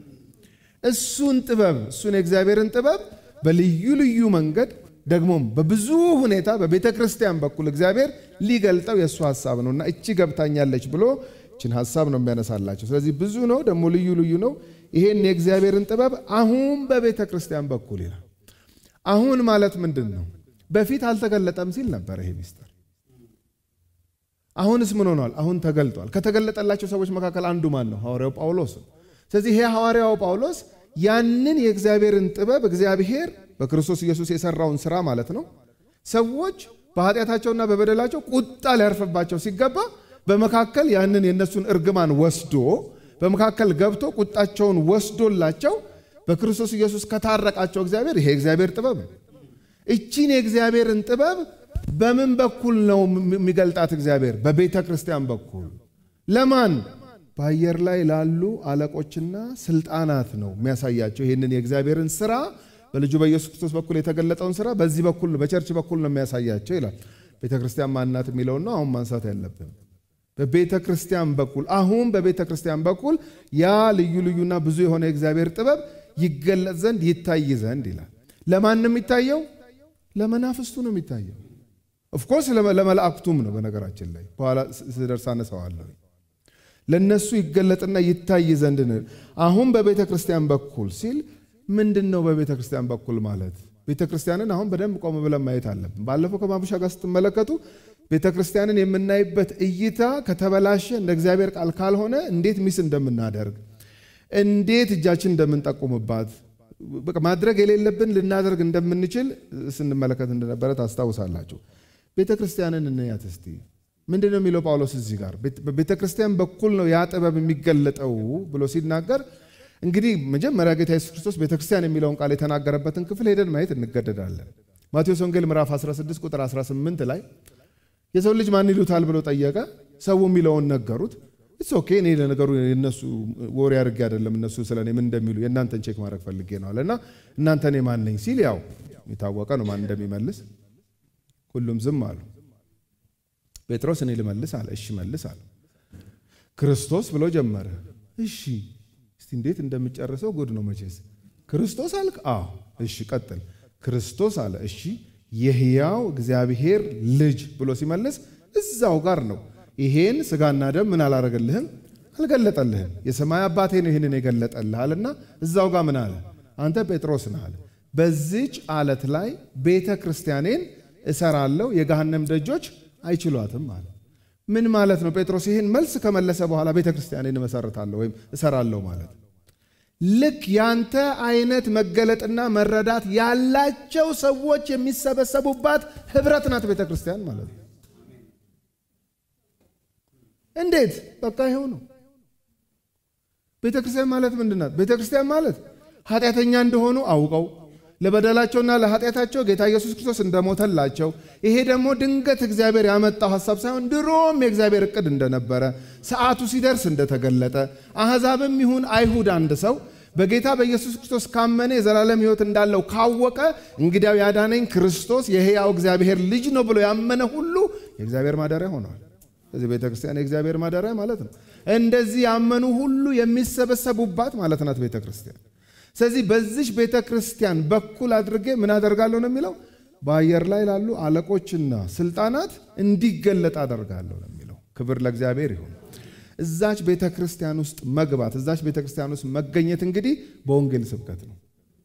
እሱን ጥበብ እሱን የእግዚአብሔርን ጥበብ በልዩ ልዩ መንገድ ደግሞም በብዙ ሁኔታ በቤተ ክርስቲያን በኩል እግዚአብሔር ሊገልጠው የእሱ ሀሳብ ነው እና እቺ ገብታኛለች ብሎ እችን ሀሳብ ነው የሚያነሳላቸው። ስለዚህ ብዙ ነው ደግሞ ልዩ ልዩ ነው። ይሄን የእግዚአብሔርን ጥበብ አሁን በቤተ ክርስቲያን በኩል ይላል። አሁን ማለት ምንድን ነው? በፊት አልተገለጠም ሲል ነበር ይሄ ሚስጥር። አሁንስ ምን ሆኗል? አሁን ተገልጧል። ከተገለጠላቸው ሰዎች መካከል አንዱ ማን ነው? ሐዋርያው ጳውሎስ ነው። ስለዚህ ይሄ ሐዋርያው ጳውሎስ ያንን የእግዚአብሔርን ጥበብ እግዚአብሔር በክርስቶስ ኢየሱስ የሰራውን ስራ ማለት ነው። ሰዎች በኃጢአታቸውና በበደላቸው ቁጣ ሊያርፍባቸው ሲገባ በመካከል ያንን የእነሱን እርግማን ወስዶ በመካከል ገብቶ ቁጣቸውን ወስዶላቸው በክርስቶስ ኢየሱስ ከታረቃቸው እግዚአብሔር ይሄ የእግዚአብሔር ጥበብ ነው። እቺን የእግዚአብሔርን ጥበብ በምን በኩል ነው የሚገልጣት እግዚአብሔር? በቤተ ክርስቲያን በኩል ለማን? በአየር ላይ ላሉ አለቆችና ስልጣናት ነው የሚያሳያቸው። ይህንን የእግዚአብሔርን ስራ በልጁ በኢየሱስ ክርስቶስ በኩል የተገለጠውን ስራ በዚህ በኩል በቸርች በኩል ነው የሚያሳያቸው ይላል። ቤተ ክርስቲያን ማናት የሚለውን ነው አሁን ማንሳት ያለብን። በቤተ ክርስቲያን በኩል አሁን በቤተ ክርስቲያን በኩል ያ ልዩ ልዩና ብዙ የሆነ የእግዚአብሔር ጥበብ ይገለጥ ዘንድ ይታይ ዘንድ ይላል። ለማን ነው የሚታየው? ለመናፍስቱ ነው የሚታየው። ኦፍኮርስ ለመላእክቱም ነው። በነገራችን ላይ በኋላ ስደርስ አነሳዋለሁ። ለነሱ ይገለጥና ይታይ ዘንድ ነው። አሁን በቤተ ክርስቲያን በኩል ሲል ምንድን ነው? በቤተ ክርስቲያን በኩል ማለት ቤተ ክርስቲያንን አሁን በደንብ ቆም ብለን ማየት አለብን። ባለፈው ከማቡሻ ጋር ስትመለከቱ ቤተ ክርስቲያንን የምናይበት እይታ ከተበላሸ እንደ እግዚአብሔር ቃል ካልሆነ እንዴት ሚስ እንደምናደርግ እንዴት እጃችን እንደምንጠቁምባት ማድረግ የሌለብን ልናደርግ እንደምንችል ስንመለከት እንደነበረ ታስታውሳላችሁ። ቤተ ክርስቲያንን እንያት እስቲ። ምንድን ነው የሚለው ጳውሎስ እዚህ ጋር በቤተ ክርስቲያን በኩል ነው ያ ጥበብ የሚገለጠው ብሎ ሲናገር እንግዲህ መጀመሪያ ጌታ ኢየሱስ ክርስቶስ ቤተ ክርስቲያን የሚለውን ቃል የተናገረበትን ክፍል ሄደን ማየት እንገደዳለን። ማቴዎስ ወንጌል ምዕራፍ 16 ቁጥር 18 ላይ የሰው ልጅ ማን ይሉታል ብሎ ጠየቀ። ሰው የሚለውን ነገሩት። እስ ኦኬ እኔ ለነገሩ የነሱ ወሬ አድርጌ አይደለም እነሱ ስለ እኔ ምን እንደሚሉ የእናንተን ቼክ ማድረግ ፈልጌ ነው አለና እናንተ እኔ ማን ነኝ ሲል ያው የታወቀ ነው ማን እንደሚመልስ። ሁሉም ዝም አሉ። ጴጥሮስ እኔ ልመልስ አለ። እሺ መልስ አለ። ክርስቶስ ብሎ ጀመረ። እሺ እስቲ እንዴት እንደምጨርሰው ጉድ ነው መቼስ። ክርስቶስ አልክ? አዎ። እሺ ቀጥል። ክርስቶስ አለ። እሺ የሕያው እግዚአብሔር ልጅ ብሎ ሲመልስ እዛው ጋር ነው። ይሄን ስጋና ደም ምን አላረገልህም? አልገለጠልህም። የሰማይ አባቴ ነው ይህንን የገለጠልህ አለና እዛው ጋር ምን አለ? አንተ ጴጥሮስ ነህ አለ። በዚች አለት ላይ ቤተ ክርስቲያኔን እሰራለሁ፣ የገሃነም ደጆች አይችሏትም አለ። ምን ማለት ነው? ጴጥሮስ ይህን መልስ ከመለሰ በኋላ ቤተ ክርስቲያኔን እመሰርታለሁ ወይም እሰራለሁ ማለት ልክ ያንተ አይነት መገለጥና መረዳት ያላቸው ሰዎች የሚሰበሰቡባት ህብረት ናት ቤተ ክርስቲያን ማለት ነው። እንዴት? በቃ ይኸው ነው። ቤተ ክርስቲያን ማለት ምንድን ናት? ቤተ ክርስቲያን ማለት ኃጢአተኛ እንደሆኑ አውቀው ለበደላቸውና ለኃጢአታቸው ጌታ ኢየሱስ ክርስቶስ እንደሞተላቸው ይሄ ደግሞ ድንገት እግዚአብሔር ያመጣው ሐሳብ ሳይሆን ድሮም የእግዚአብሔር እቅድ እንደነበረ ሰዓቱ ሲደርስ እንደተገለጠ አሕዛብም ይሁን አይሁድ አንድ ሰው በጌታ በኢየሱስ ክርስቶስ ካመነ የዘላለም ሕይወት እንዳለው ካወቀ እንግዲያው ያዳነኝ ክርስቶስ የሕያው እግዚአብሔር ልጅ ነው ብሎ ያመነ ሁሉ የእግዚአብሔር ማደሪያ ሆነዋል። ስለዚህ ቤተ ክርስቲያን የእግዚአብሔር ማደሪያ ማለት ነው። እንደዚህ ያመኑ ሁሉ የሚሰበሰቡባት ማለት ናት ቤተ ክርስቲያን። ስለዚህ በዚች ቤተ ክርስቲያን በኩል አድርጌ ምን አደርጋለሁ ነው የሚለው በአየር ላይ ላሉ አለቆችና ስልጣናት እንዲገለጥ አደርጋለሁ ነው የሚለው። ክብር ለእግዚአብሔር ይሁን። እዛች ቤተ ክርስቲያን ውስጥ መግባት እዛች ቤተ ክርስቲያን ውስጥ መገኘት እንግዲህ በወንጌል ስብከት ነው።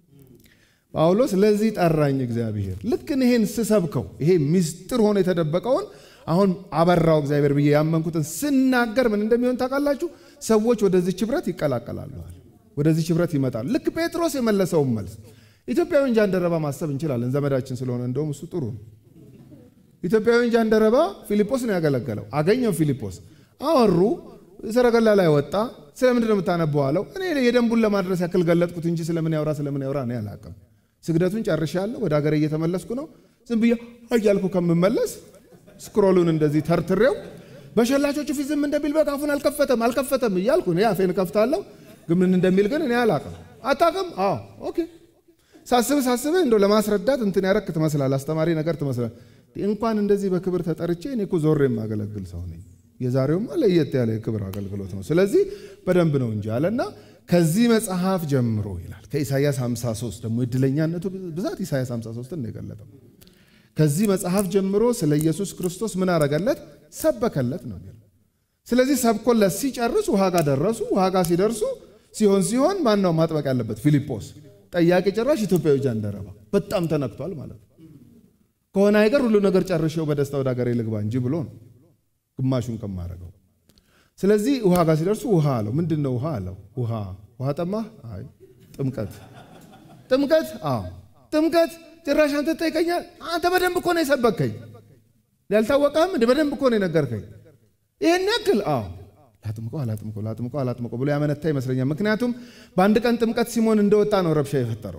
ጳውሎስ ለዚህ ጠራኝ እግዚአብሔር። ልክ ይሄን ስሰብከው ይሄ ምስጢር ሆኖ የተደበቀውን አሁን አበራው እግዚአብሔር ብዬ ያመንኩትን ስናገር ምን እንደሚሆን ታውቃላችሁ? ሰዎች ወደዚች ህብረት ይቀላቀላሉ፣ ወደዚች ህብረት ይመጣሉ። ልክ ጴጥሮስ የመለሰውን መልስ ኢትዮጵያዊ ጃንደረባ ማሰብ እንችላለን። ዘመዳችን ስለሆነ እንደውም እሱ ጥሩ ነው። ኢትዮጵያዊ ጃንደረባ ፊልጶስ ነው ያገለገለው። አገኘው ፊልጶስ፣ አወሩ። ሰረገላ ላይ ወጣ። ስለምንድን ነው የምታነበው አለው። እኔ የደንቡን ለማድረስ ያክል ገለጥኩት እንጂ ስለምን ያውራ ስለምን ያውራ እኔ አላውቅም። ስግደቱን ጨርሻለሁ፣ ወደ ሀገሬ እየተመለስኩ ነው። ዝም ብዬ እያልኩ ከምመለስ ስክሮሉን እንደዚህ ተርትሬው በሸላቾቹ ፊት ዝም እንደሚል በቃ አፉን አልከፈተም አልከፈተም እያልኩ እኔ አፌን እከፍታለሁ፣ ግን ምን እንደሚል ግን እኔ አላውቅም። አታውቅም? አዎ ኦኬ። ሳስብ ሳስብ እንደው ለማስረዳት እንትን ያረክ ትመስላል፣ አስተማሪ ነገር ትመስላል። እንኳን እንደዚህ በክብር ተጠርቼ እኔ እኮ ዞሬ የማገለግል ሰው ነኝ። የዛሬውማ ለየት ያለ የክብር አገልግሎት ነው። ስለዚህ በደንብ ነው እንጂ አለና ከዚህ መጽሐፍ ጀምሮ ይላል ከኢሳያስ 53 ደግሞ እድለኛነቱ ብዛት ኢሳያስ 53 ነው የገለጠው። ከዚህ መጽሐፍ ጀምሮ ስለ ኢየሱስ ክርስቶስ ምን አረገለት? ሰበከለት ነው የሚለው። ስለዚህ ሰብኮለት ሲጨርስ ውሃ ጋር ደረሱ። ውሃ ጋር ሲደርሱ ሲሆን ሲሆን ማን ነው ማጥበቅ ያለበት? ፊልጶስ። ጠያቂ ጭራሽ ኢትዮጵያዊ ጃንደረባ በጣም ተነክቷል ማለት ነው። ከሆነ አይቀር ሁሉ ነገር ጨርሼው በደስታ ወደ ሀገሬ ልግባ እንጂ ብሎ ነው ግማሹን ከማረገው። ስለዚህ ውሃ ጋር ሲደርሱ ውሃ አለው። ምንድን ነው ውሃ አለው? ውሃ ውሃ ጠማህ? አይ ጥምቀት። ጥምቀት? አዎ ጥምቀት ጭራሽ አንተ ትጠይቀኛል? አንተ በደንብ እኮ ነው የሰበከኝ። ያልታወቀህም እንደ በደንብ እኮ ነው የነገርከኝ። ይህን ያክል አዎ ላጥምቀው አላጥምቀው ላጥምቀው አላጥምቀው ብሎ ያመነታ ይመስለኛል። ምክንያቱም በአንድ ቀን ጥምቀት ሲሞን እንደወጣ ነው ረብሻ የፈጠረው።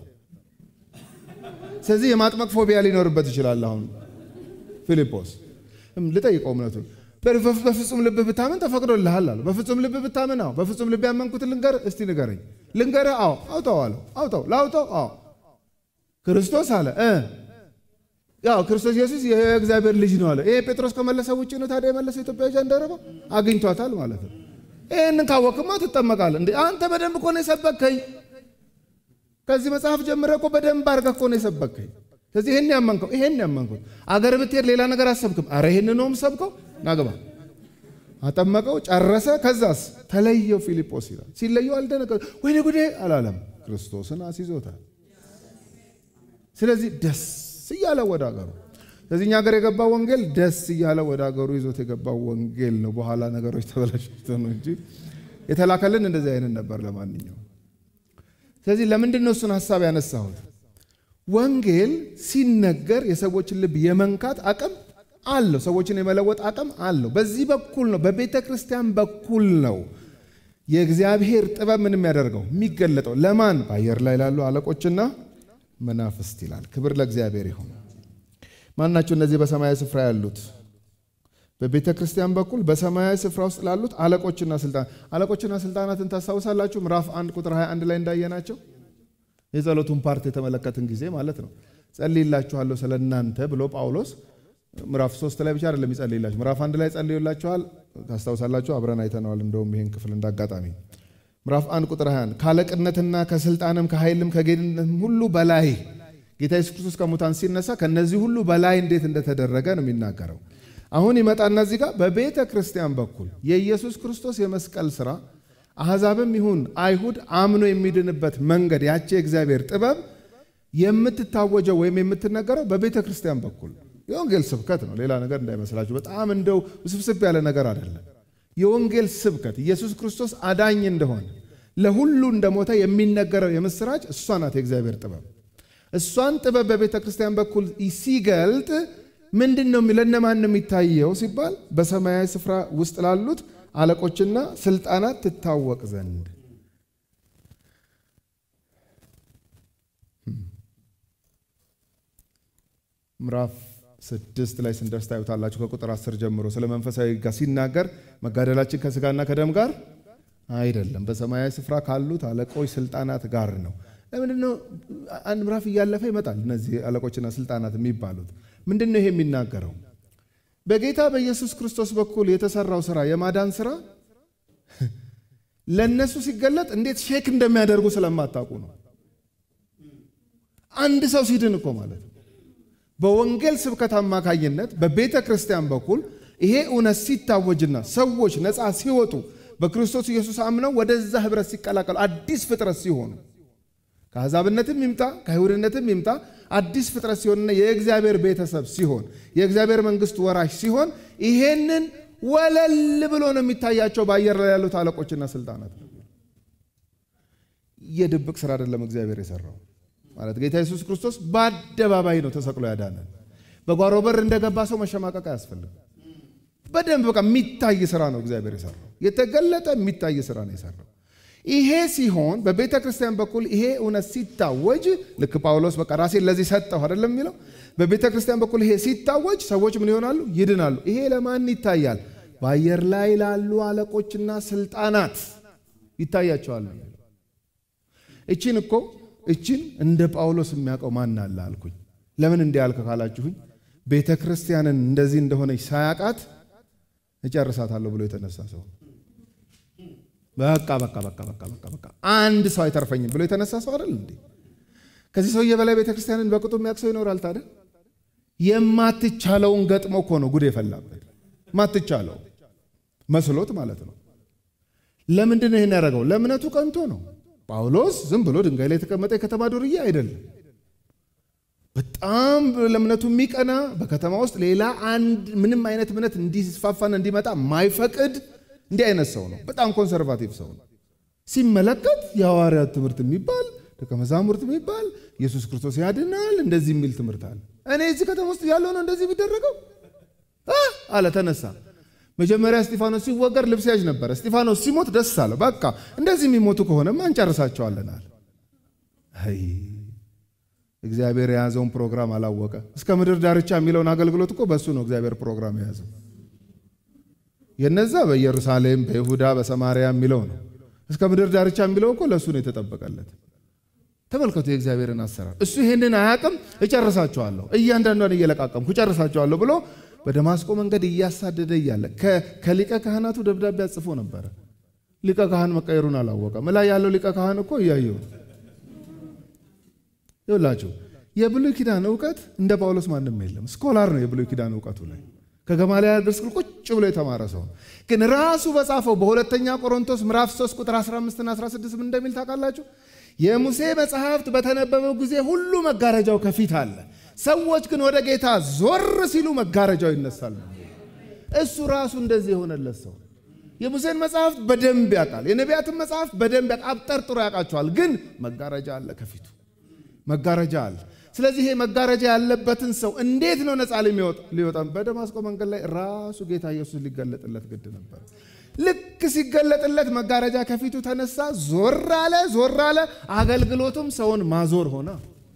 ስለዚህ የማጥመቅ ፎቢያ ሊኖርበት ይችላል። አሁን ፊልጶስ ልጠይቀው እምነቱን በፍጹም ልብህ ብታምን ተፈቅዶልሃል አለው። በፍጹም ልብህ ብታምን? አዎ። በፍጹም ልብ ያመንኩትን ልንገርህ? እስቲ ንገረኝ። ልንገርህ? አዎ። አውጣው አለው። አውጣው ላውጣው? አዎ ክርስቶስ አለ እ ያው ክርስቶስ ኢየሱስ የእግዚአብሔር ልጅ ነው አለ። ይሄ ጴጥሮስ ከመለሰ ውጭ ነው ታዲያ የመለሰው ኢትዮጵያዊ ጃንደረባ አግኝቷታል ማለት ነው። ይህንን ካወቅማ ትጠመቃለህ እንዴ? አንተ በደንብ እኮ ነው የሰበከኝ። ከዚህ መጽሐፍ ጀምረህ እኮ በደንብ አድርገህ እኮ ነው የሰበከኝ። ስለዚህ ይህን ያመንከው ይሄን ያመንኩት አገር ብትሄድ ሌላ ነገር አሰብክም። አረ ይህን ነውም ሰብከው ናግባ አጠመቀው፣ ጨረሰ። ከዛስ ተለየው ፊልጶስ ይላል። ሲለየው አልደነገጠ ወይኔ ጉዴ አላለም። ክርስቶስን አስይዞታል። ስለዚህ ደስ እያለው ወደ አገሩ ስለዚህ እኛ ሀገር የገባው ወንጌል ደስ እያለው ወደ አገሩ ይዞት የገባው ወንጌል ነው። በኋላ ነገሮች ተበላሽተው ነው እንጂ የተላከልን እንደዚህ አይነት ነበር። ለማንኛውም ስለዚህ ለምንድን ነው እሱን ሀሳብ ያነሳሁት? ወንጌል ሲነገር የሰዎችን ልብ የመንካት አቅም አለው። ሰዎችን የመለወጥ አቅም አለው። በዚህ በኩል ነው፣ በቤተ ክርስቲያን በኩል ነው የእግዚአብሔር ጥበብ ምን የሚያደርገው የሚገለጠው ለማን? በአየር ላይ ላሉ አለቆችና መናፍስት ይላል። ክብር ለእግዚአብሔር ይሁን። ማናቸው እነዚህ በሰማያዊ ስፍራ ያሉት? በቤተ ክርስቲያን በኩል በሰማያዊ ስፍራ ውስጥ ላሉት አለቆችና ስልጣናት። አለቆችና ስልጣናትን ታስታውሳላችሁ? ምዕራፍ 1 ቁጥር 21 ላይ እንዳየናቸው የጸሎቱን ፓርት የተመለከትን ጊዜ ማለት ነው። ጸልይላችኋለሁ ስለ እናንተ ብሎ ጳውሎስ ምዕራፍ ሶስት ላይ ብቻ አይደለም ይጸልይላችሁ። ምዕራፍ አንድ ላይ ጸልዩላችኋል ታስታውሳላችሁ። አብረን አይተነዋል። እንደውም ይህን ክፍል እንዳጋጣሚ ምዕራፍ አንድ ቁጥር 21 ከአለቅነትና ከስልጣንም ከኃይልም ከጌትነትም ሁሉ በላይ ጌታ ኢየሱስ ክርስቶስ ከሙታን ሲነሳ ከነዚህ ሁሉ በላይ እንዴት እንደተደረገ ነው የሚናገረው። አሁን ይመጣና እዚህ ጋር በቤተ ክርስቲያን በኩል የኢየሱስ ክርስቶስ የመስቀል ስራ አሕዛብም ይሁን አይሁድ አምኖ የሚድንበት መንገድ ያቺ የእግዚአብሔር ጥበብ የምትታወጀው ወይም የምትነገረው በቤተ ክርስቲያን በኩል የወንጌል ስብከት ነው። ሌላ ነገር እንዳይመስላችሁ። በጣም እንደው ውስብስብ ያለ ነገር አይደለም። የወንጌል ስብከት ኢየሱስ ክርስቶስ አዳኝ እንደሆነ ለሁሉ እንደሞተ የሚነገረው የምስራች እሷ ናት የእግዚአብሔር ጥበብ። እሷን ጥበብ በቤተ ክርስቲያን በኩል ሲገልጥ ምንድን ነው ለእነማን ነው የሚታየው ሲባል በሰማያዊ ስፍራ ውስጥ ላሉት አለቆችና ስልጣናት ትታወቅ ዘንድ ምዕራፍ ስድስት ላይ ስንደርስ ታዩታላችሁ። ከቁጥር አስር ጀምሮ ስለ መንፈሳዊ ጋር ሲናገር መጋደላችን ከስጋና ከደም ጋር አይደለም፣ በሰማያዊ ስፍራ ካሉት አለቆች ስልጣናት ጋር ነው። ለምንድን ነው አንድ ምዕራፍ እያለፈ ይመጣል? እነዚህ አለቆችና ስልጣናት የሚባሉት ምንድን ነው ይሄ የሚናገረው? በጌታ በኢየሱስ ክርስቶስ በኩል የተሰራው ስራ የማዳን ስራ ለእነሱ ሲገለጥ እንዴት ሼክ እንደሚያደርጉ ስለማታውቁ ነው። አንድ ሰው ሲድን እኮ ማለት ነው በወንጌል ስብከት አማካኝነት በቤተ ክርስቲያን በኩል ይሄ እውነት ሲታወጅና ሰዎች ነፃ ሲወጡ በክርስቶስ ኢየሱስ አምነው ወደዛ ህብረት ሲቀላቀሉ አዲስ ፍጥረት ሲሆኑ ከአሕዛብነትም ይምጣ ከአይሁድነትም ይምጣ አዲስ ፍጥረት ሲሆንና የእግዚአብሔር ቤተሰብ ሲሆን የእግዚአብሔር መንግስት ወራሽ ሲሆን ይሄንን ወለል ብሎ ነው የሚታያቸው በአየር ላይ ያሉት አለቆችና ስልጣናት። የድብቅ ስራ አይደለም እግዚአብሔር የሰራው ማለት ጌታ ኢየሱስ ክርስቶስ በአደባባይ ነው ተሰቅሎ ያዳነን። በጓሮ በር እንደገባ ሰው መሸማቀቅ አያስፈልግም። በደንብ በቃ የሚታይ ስራ ነው እግዚአብሔር የሰራው። የተገለጠ የሚታይ ስራ ነው የሰራው። ይሄ ሲሆን በቤተ ክርስቲያን በኩል ይሄ እውነት ሲታወጅ ልክ ጳውሎስ በቃ ራሴን ለዚህ ሰጠሁ አይደለም የሚለው። በቤተ ክርስቲያን በኩል ይሄ ሲታወጅ ሰዎች ምን ይሆናሉ? ይድናሉ። ይሄ ለማን ይታያል? በአየር ላይ ላሉ አለቆችና ስልጣናት ይታያቸዋል። እቺን እኮ እችን እንደ ጳውሎስ የሚያውቀው ማን አለ አልኩኝ። ለምን እንዲህ ያልክ ካላችሁኝ ቤተ ክርስቲያንን እንደዚህ እንደሆነች ሳያውቃት እጨርሳታለሁ ብሎ የተነሳ ሰው በቃ በቃ በቃ በቃ በቃ በቃ አንድ ሰው አይተርፈኝም ብሎ የተነሳ ሰው አይደል እንዴ? ከዚህ ሰውዬ በላይ ቤተ ክርስቲያንን በቅጡ የሚያውቅ ሰው ይኖራል? ታዲያ የማትቻለውን ገጥሞ እኮ ነው ጉድ የፈላበት። ማትቻለው መስሎት ማለት ነው። ለምንድን ነው ይህን ያደረገው? ለእምነቱ ቀንቶ ነው። ጳውሎስ ዝም ብሎ ድንጋይ ላይ የተቀመጠ የከተማ ዱርዬ አይደለም። በጣም ለእምነቱ የሚቀና በከተማ ውስጥ ሌላ አንድ ምንም አይነት እምነት እንዲስፋፋና እንዲመጣ ማይፈቅድ እንዲህ አይነት ሰው ነው። በጣም ኮንሰርቫቲቭ ሰው ነው። ሲመለከት የሐዋርያት ትምህርት የሚባል ደቀ መዛሙርት የሚባል ኢየሱስ ክርስቶስ ያድናል እንደዚህ የሚል ትምህርት አለ። እኔ እዚህ ከተማ ውስጥ ያለው ነው እንደዚህ የሚደረገው አለ። ተነሳ። መጀመሪያ እስጢፋኖስ ሲወገር ልብስ ያዥ ነበረ። እስጢፋኖስ ሲሞት ደስ አለው። በቃ እንደዚህ የሚሞቱ ከሆነማ እንጨርሳቸዋለን አለ። አይ እግዚአብሔር የያዘውን ፕሮግራም አላወቀ። እስከ ምድር ዳርቻ የሚለውን አገልግሎት እኮ በእሱ ነው እግዚአብሔር ፕሮግራም የያዘው። የነዛ በኢየሩሳሌም በይሁዳ በሰማርያ የሚለው ነው። እስከ ምድር ዳርቻ የሚለው እኮ ለእሱ ነው የተጠበቀለት። ተመልከቱ የእግዚአብሔርን አሰራር። እሱ ይሄንን አያውቅም። እጨርሳቸዋለሁ፣ እያንዳንዷን እየለቃቀምኩ እጨርሳቸዋለሁ ብሎ በደማስቆ መንገድ እያሳደደ እያለ ከሊቀ ካህናቱ ደብዳቤ አጽፎ ነበረ። ሊቀ ካህን መቀየሩን አላወቀም። ላይ ያለው ሊቀ ካህን እኮ እያየው ይውላችሁ። የብሉይ ኪዳን እውቀት እንደ ጳውሎስ ማንም የለም። ስኮላር ነው የብሉይ ኪዳን እውቀቱ ላይ ከገማልያል እግር ስር ቁጭ ብሎ የተማረ ሰው ግን ራሱ በጻፈው በሁለተኛ ቆሮንቶስ ምዕራፍ 3 ቁጥር 15 እና 16 ምን እንደሚል ታውቃላችሁ? የሙሴ መጽሐፍት በተነበበው ጊዜ ሁሉ መጋረጃው ከፊት አለ፣ ሰዎች ግን ወደ ጌታ ዞር ሲሉ መጋረጃው ይነሳል። እሱ ራሱ እንደዚህ የሆነለት ሰው የሙሴን መጽሐፍት በደንብ ያውቃል። የነቢያትን መጽሐፍት በደንብ ያውቃል። አብጠርጥሮ ያውቃቸዋል። ግን መጋረጃ አለ ከፊቱ መጋረጃ አለ። ስለዚህ ይሄ መጋረጃ ያለበትን ሰው እንዴት ነው ነፃ ሊወጣ? በደማስቆ መንገድ ላይ ራሱ ጌታ ኢየሱስ ሊገለጥለት ግድ ነበር። ልክ ሲገለጥለት መጋረጃ ከፊቱ ተነሳ፣ ዞር አለ፣ ዞር አለ። አገልግሎቱም ሰውን ማዞር ሆነ።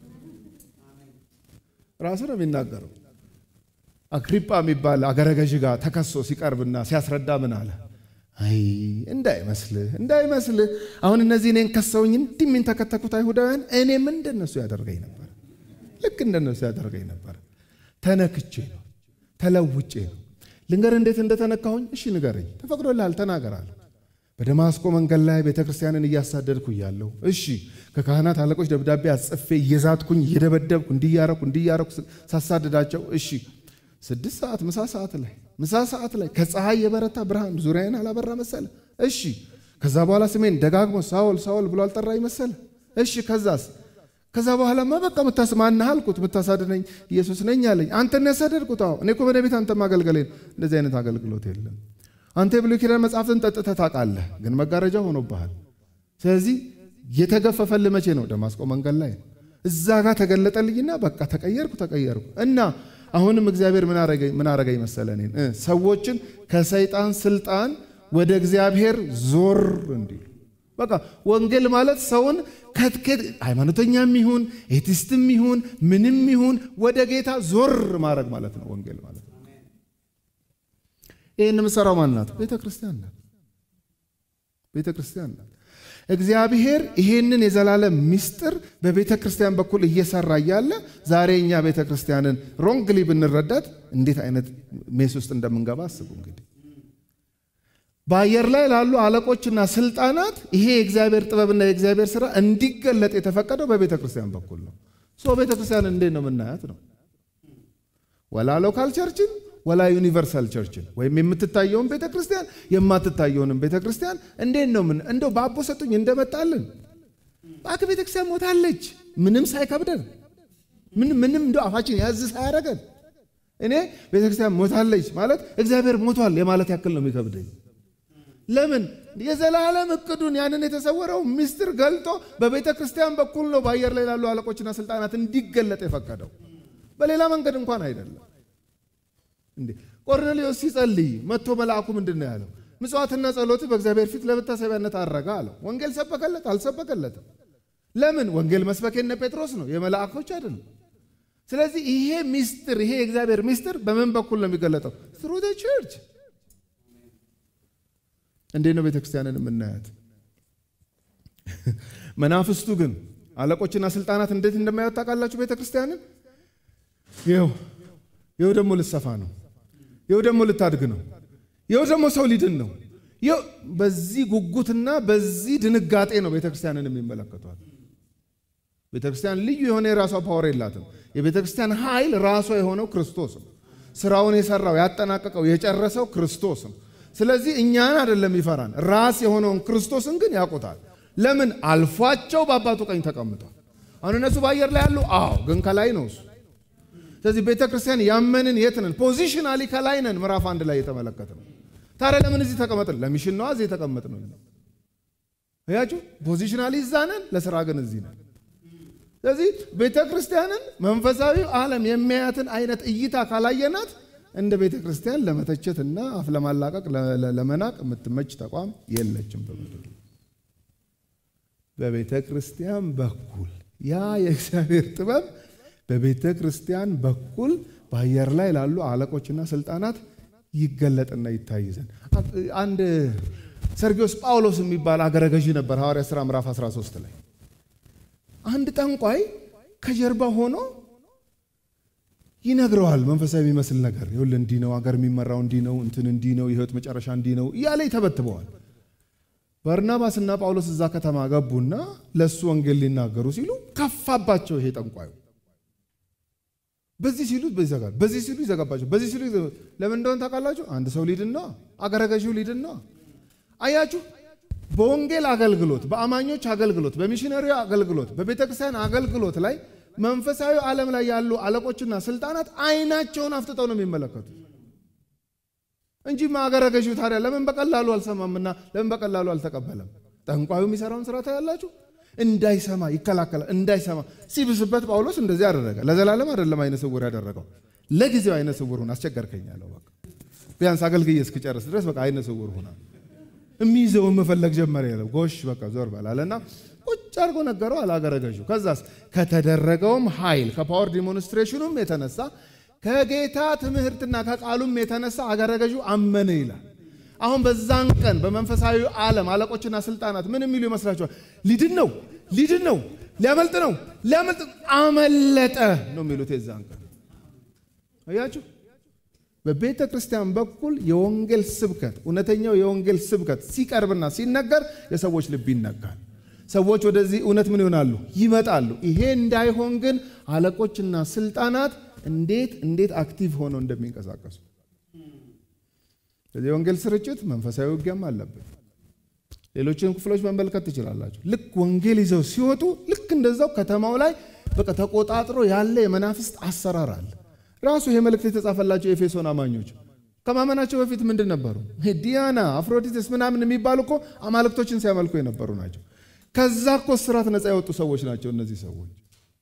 ራሱ ነው የሚናገረው። አግሪጳ የሚባል አገረ ገዥ ጋር ተከሶ ሲቀርብና ሲያስረዳ ምን አለ? አይ እንዳይመስልህ እንዳይመስልህ፣ አሁን እነዚህ እኔን ከሰውኝ እንዲህ የሚንተከተኩት አይሁዳውያን እኔም እንደነሱ ያደርገኝ ነበር። ልክ እንደነሱ ያደርገኝ ነበር። ተነክቼ ነው ተለውጬ ነው። ልንገር እንዴት እንደተነካሁኝ? እሺ ንገረኝ። ተፈቅዶልሃል፣ ተናገራል። በደማስቆ መንገድ ላይ ቤተ ክርስቲያንን እያሳደድኩ እያለሁ፣ እሺ ከካህናት አለቆች ደብዳቤ አጽፌ እየዛትኩኝ እየደበደብኩ እንዲያረኩ እንዲያረኩ ሳሳድዳቸው፣ እሺ ስድስት ሰዓት ምሳ ሰዓት ላይ ምሳ ሰዓት ላይ ከፀሐይ የበረታ ብርሃን ዙሪያዬን አላበራ መሰለ። እሺ ከዛ በኋላ ስሜን ደጋግሞ ሳውል ሳውል ብሎ አልጠራኝ መሰለ። እሺ ከዛስ ከዛ በኋላ በቃ ምታስ ማነህ አልኩት። ምታሳድነኝ ኢየሱስ ነኝ አለኝ። አንተን ያሳደድኩት? አዎ። እኔ እኮ በእኔ ቤት አንተ ማገልገሌን። እንደዚህ አይነት አገልግሎት የለም። አንተ የብሉይ ኪዳን መጽሐፍትን ጠጥተህ ታውቃለህ፣ ግን መጋረጃ ሆኖብሃል። ስለዚህ የተገፈፈልህ መቼ ነው? ደማስቆ መንገድ ላይ እዛ ጋር ተገለጠልኝና በቃ ተቀየርኩ ተቀየርኩ እና አሁንም እግዚአብሔር ምን አረገኝ መሰለ እኔን ሰዎችን ከሰይጣን ስልጣን ወደ እግዚአብሔር ዞር እንዲሉ በቃ ወንጌል ማለት ሰውን ከትኬት ሃይማኖተኛም ይሁን ኤቲስትም ይሁን ምንም ይሁን ወደ ጌታ ዞር ማድረግ ማለት ነው ወንጌል ማለት ነው። ይህን የምሰራው ማን ናት? ቤተ ክርስቲያን ናት። ቤተ ክርስቲያን ናት። እግዚአብሔር ይሄንን የዘላለም ምስጢር በቤተ ክርስቲያን በኩል እየሰራ እያለ ዛሬ እኛ ቤተ ክርስቲያንን ሮንግሊ ብንረዳት እንዴት አይነት ሜስ ውስጥ እንደምንገባ አስቡ እንግዲህ በአየር ላይ ላሉ አለቆችና ስልጣናት ይሄ የእግዚአብሔር ጥበብና የእግዚአብሔር ስራ እንዲገለጥ የተፈቀደው በቤተ ክርስቲያን በኩል ነው። ሶ ቤተ ክርስቲያን እንዴት ነው የምናያት ነው? ወላ ሎካል ቸርችን ወላ ዩኒቨርሳል ቸርችን ወይም የምትታየውን ቤተ ክርስቲያን የማትታየውንም ቤተ ክርስቲያን እንዴት ነው ምን እንደው በአቦ ሰጡኝ እንደመጣልን በአክ ቤተ ክርስቲያን ሞታለች፣ ምንም ሳይከብደን ምን ምንም እንደው አፋችን ያዝ ሳያደርገን እኔ ቤተ ክርስቲያን ሞታለች ማለት እግዚአብሔር ሞቷል የማለት ያክል ነው የሚከብደኝ። ለምን የዘላለም እቅዱን ያንን የተሰወረው ምስጢር ገልጦ በቤተ ክርስቲያን በኩል ነው በአየር ላይ ላሉ አለቆችና ስልጣናት እንዲገለጥ የፈቀደው በሌላ መንገድ እንኳን አይደለም። እንዴ ቆርኔሌዎስ ሲጸልይ መጥቶ መልአኩ ምንድን ነው ያለው? ምጽዋትና ጸሎት በእግዚአብሔር ፊት ለመታሰቢያነት አረጋ አለው። ወንጌል ሰበከለት? አልሰበከለትም። ለምን? ወንጌል መስበክ የነ ጴጥሮስ ነው የመላእኮች አይደለም። ስለዚህ ይሄ ምስጢር ይሄ የእግዚአብሔር ምስጢር በምን በኩል ነው የሚገለጠው? ትሩ ቸርች እንዴት ነው ቤተ ክርስቲያንን የምናያት? መናፍስቱ ግን አለቆችና ስልጣናት እንዴት እንደማያወጥ ታውቃላችሁ? ቤተ ክርስቲያንን ይኸው ይኸው ደግሞ ልትሰፋ ነው፣ ይኸው ደግሞ ልታድግ ነው፣ ይኸው ደግሞ ሰው ሊድን ነው። ይኸው በዚህ ጉጉትና በዚህ ድንጋጤ ነው ቤተ ክርስቲያንን የሚመለከቷት። ቤተ ክርስቲያን ልዩ የሆነ የራሷ ፓወር የላትም። የቤተ ክርስቲያን ኃይል ራሷ የሆነው ክርስቶስ ነው። ስራውን የሰራው ያጠናቀቀው የጨረሰው ክርስቶስ ነው። ስለዚህ እኛን አይደለም ይፈራን፣ ራስ የሆነውን ክርስቶስን ግን ያውቁታል። ለምን አልፏቸው በአባቱ ቀኝ ተቀምጧል። አሁን እነሱ በአየር ላይ ያሉ፣ አዎ ግን ከላይ ነው እሱ። ስለዚህ ቤተ ክርስቲያን ያመንን የት ነን? ፖዚሽናሊ ከላይ ነን። ምዕራፍ አንድ ላይ የተመለከተ ነው። ታዲያ ለምን እዚህ ተቀመጥን? ለሚሽን ነዋ እዚህ የተቀመጥ ነው። ያችሁ ፖዚሽናሊ እዛ ነን፣ ለስራ ግን እዚህ ነን። ስለዚህ ቤተ ክርስቲያንን መንፈሳዊ ዓለም የሚያያትን አይነት እይታ ካላየናት እንደ ቤተ ክርስቲያን ለመተቸትና አፍ ለማላቀቅ ለመናቅ የምትመች ተቋም የለችም በምድር በቤተ ክርስቲያን በኩል ያ የእግዚአብሔር ጥበብ በቤተ ክርስቲያን በኩል በአየር ላይ ላሉ አለቆችና ስልጣናት ይገለጥና ይታይ ዘንድ አንድ ሰርጊዮስ ጳውሎስ የሚባል አገረ ገዢ ነበር። ሐዋርያ ሥራ ምዕራፍ 13 ላይ አንድ ጠንቋይ ከጀርባ ሆኖ ይነግረዋል። መንፈሳዊ የሚመስል ነገር ይኸውልህ፣ እንዲህ ነው አገር የሚመራው፣ እንዲህ ነው እንትን፣ እንዲህ ነው የህይወት መጨረሻ፣ እንዲህ ነው እያለ ይተበትበዋል። በርናባስና ጳውሎስ እዛ ከተማ ገቡና ለእሱ ወንጌል ሊናገሩ ሲሉ ከፋባቸው። ይሄ ጠንቋዩ በዚህ ሲሉ ይዘጋል፣ በዚህ ሲሉ ይዘጋባቸው፣ በዚህ ሲሉ ለምን እንደሆነ ታውቃላችሁ? አንድ ሰው ሊድን ነው፣ አገረ ገዢው ሊድን ነው። አያችሁ፣ በወንጌል አገልግሎት፣ በአማኞች አገልግሎት፣ በሚሽነሪ አገልግሎት፣ በቤተ ክርስቲያን አገልግሎት ላይ መንፈሳዊ ዓለም ላይ ያሉ አለቆችና ስልጣናት አይናቸውን አፍጥጠው ነው የሚመለከቱት እንጂ አገረ ገዢው ታዲያ ለምን በቀላሉ አልሰማምና ለምን በቀላሉ አልተቀበለም? ጠንቋዩ የሚሰራውን ስራ ታያላችሁ። እንዳይሰማ ይከላከላል። እንዳይሰማ ሲብስበት ጳውሎስ እንደዚህ አደረገ። ለዘላለም አይደለም አይነ ስውር ያደረገው፣ ለጊዜው አይነ ስውር ሁን አስቸገርከኝ አለው። በቃ ቢያንስ አገልግዬ እስክጨርስ ድረስ በቃ አይነ ስውር ሁና የሚይዘውን መፈለግ ጀመረ። ያለው ጎሽ በቃ ዞር በላለና ቁጭ አድርጎ ነገረው አላገረገዡ። ከዛስ ከተደረገውም ኃይል ከፓወር ዲሞንስትሬሽኑም የተነሳ ከጌታ ትምህርትና ከቃሉም የተነሳ አገረገዡ አመነ ይላል። አሁን በዛን ቀን በመንፈሳዊ ዓለም አለቆችና ስልጣናት ምን የሚሉ ይመስላችኋል? ሊድን ነው ሊድን ነው ሊያመልጥ ነው ሊያመልጥ አመለጠ ነው የሚሉት የዛን ቀን አያችሁ። በቤተ ክርስቲያን በኩል የወንጌል ስብከት እውነተኛው የወንጌል ስብከት ሲቀርብና ሲነገር የሰዎች ልብ ይነካል። ሰዎች ወደዚህ እውነት ምን ይሆናሉ? ይመጣሉ። ይሄ እንዳይሆን ግን አለቆችና ስልጣናት እንዴት እንዴት አክቲቭ ሆነው እንደሚንቀሳቀሱ ስለዚህ የወንጌል ስርጭት መንፈሳዊ ውጊያም አለብን። ሌሎችን ክፍሎች መመልከት ትችላላችሁ። ልክ ወንጌል ይዘው ሲወጡ ልክ እንደዛው ከተማው ላይ በቃ ተቆጣጥሮ ያለ የመናፍስት አሰራር አለ። ራሱ ይሄ መልእክት የተጻፈላቸው የኤፌሶን አማኞች ከማመናቸው በፊት ምንድን ነበሩ? ዲያና፣ አፍሮዲቴስ ምናምን የሚባሉ እኮ አማልክቶችን ሲያመልኩ የነበሩ ናቸው። ከዛ እኮ ስራት ነፃ የወጡ ሰዎች ናቸው እነዚህ ሰዎች።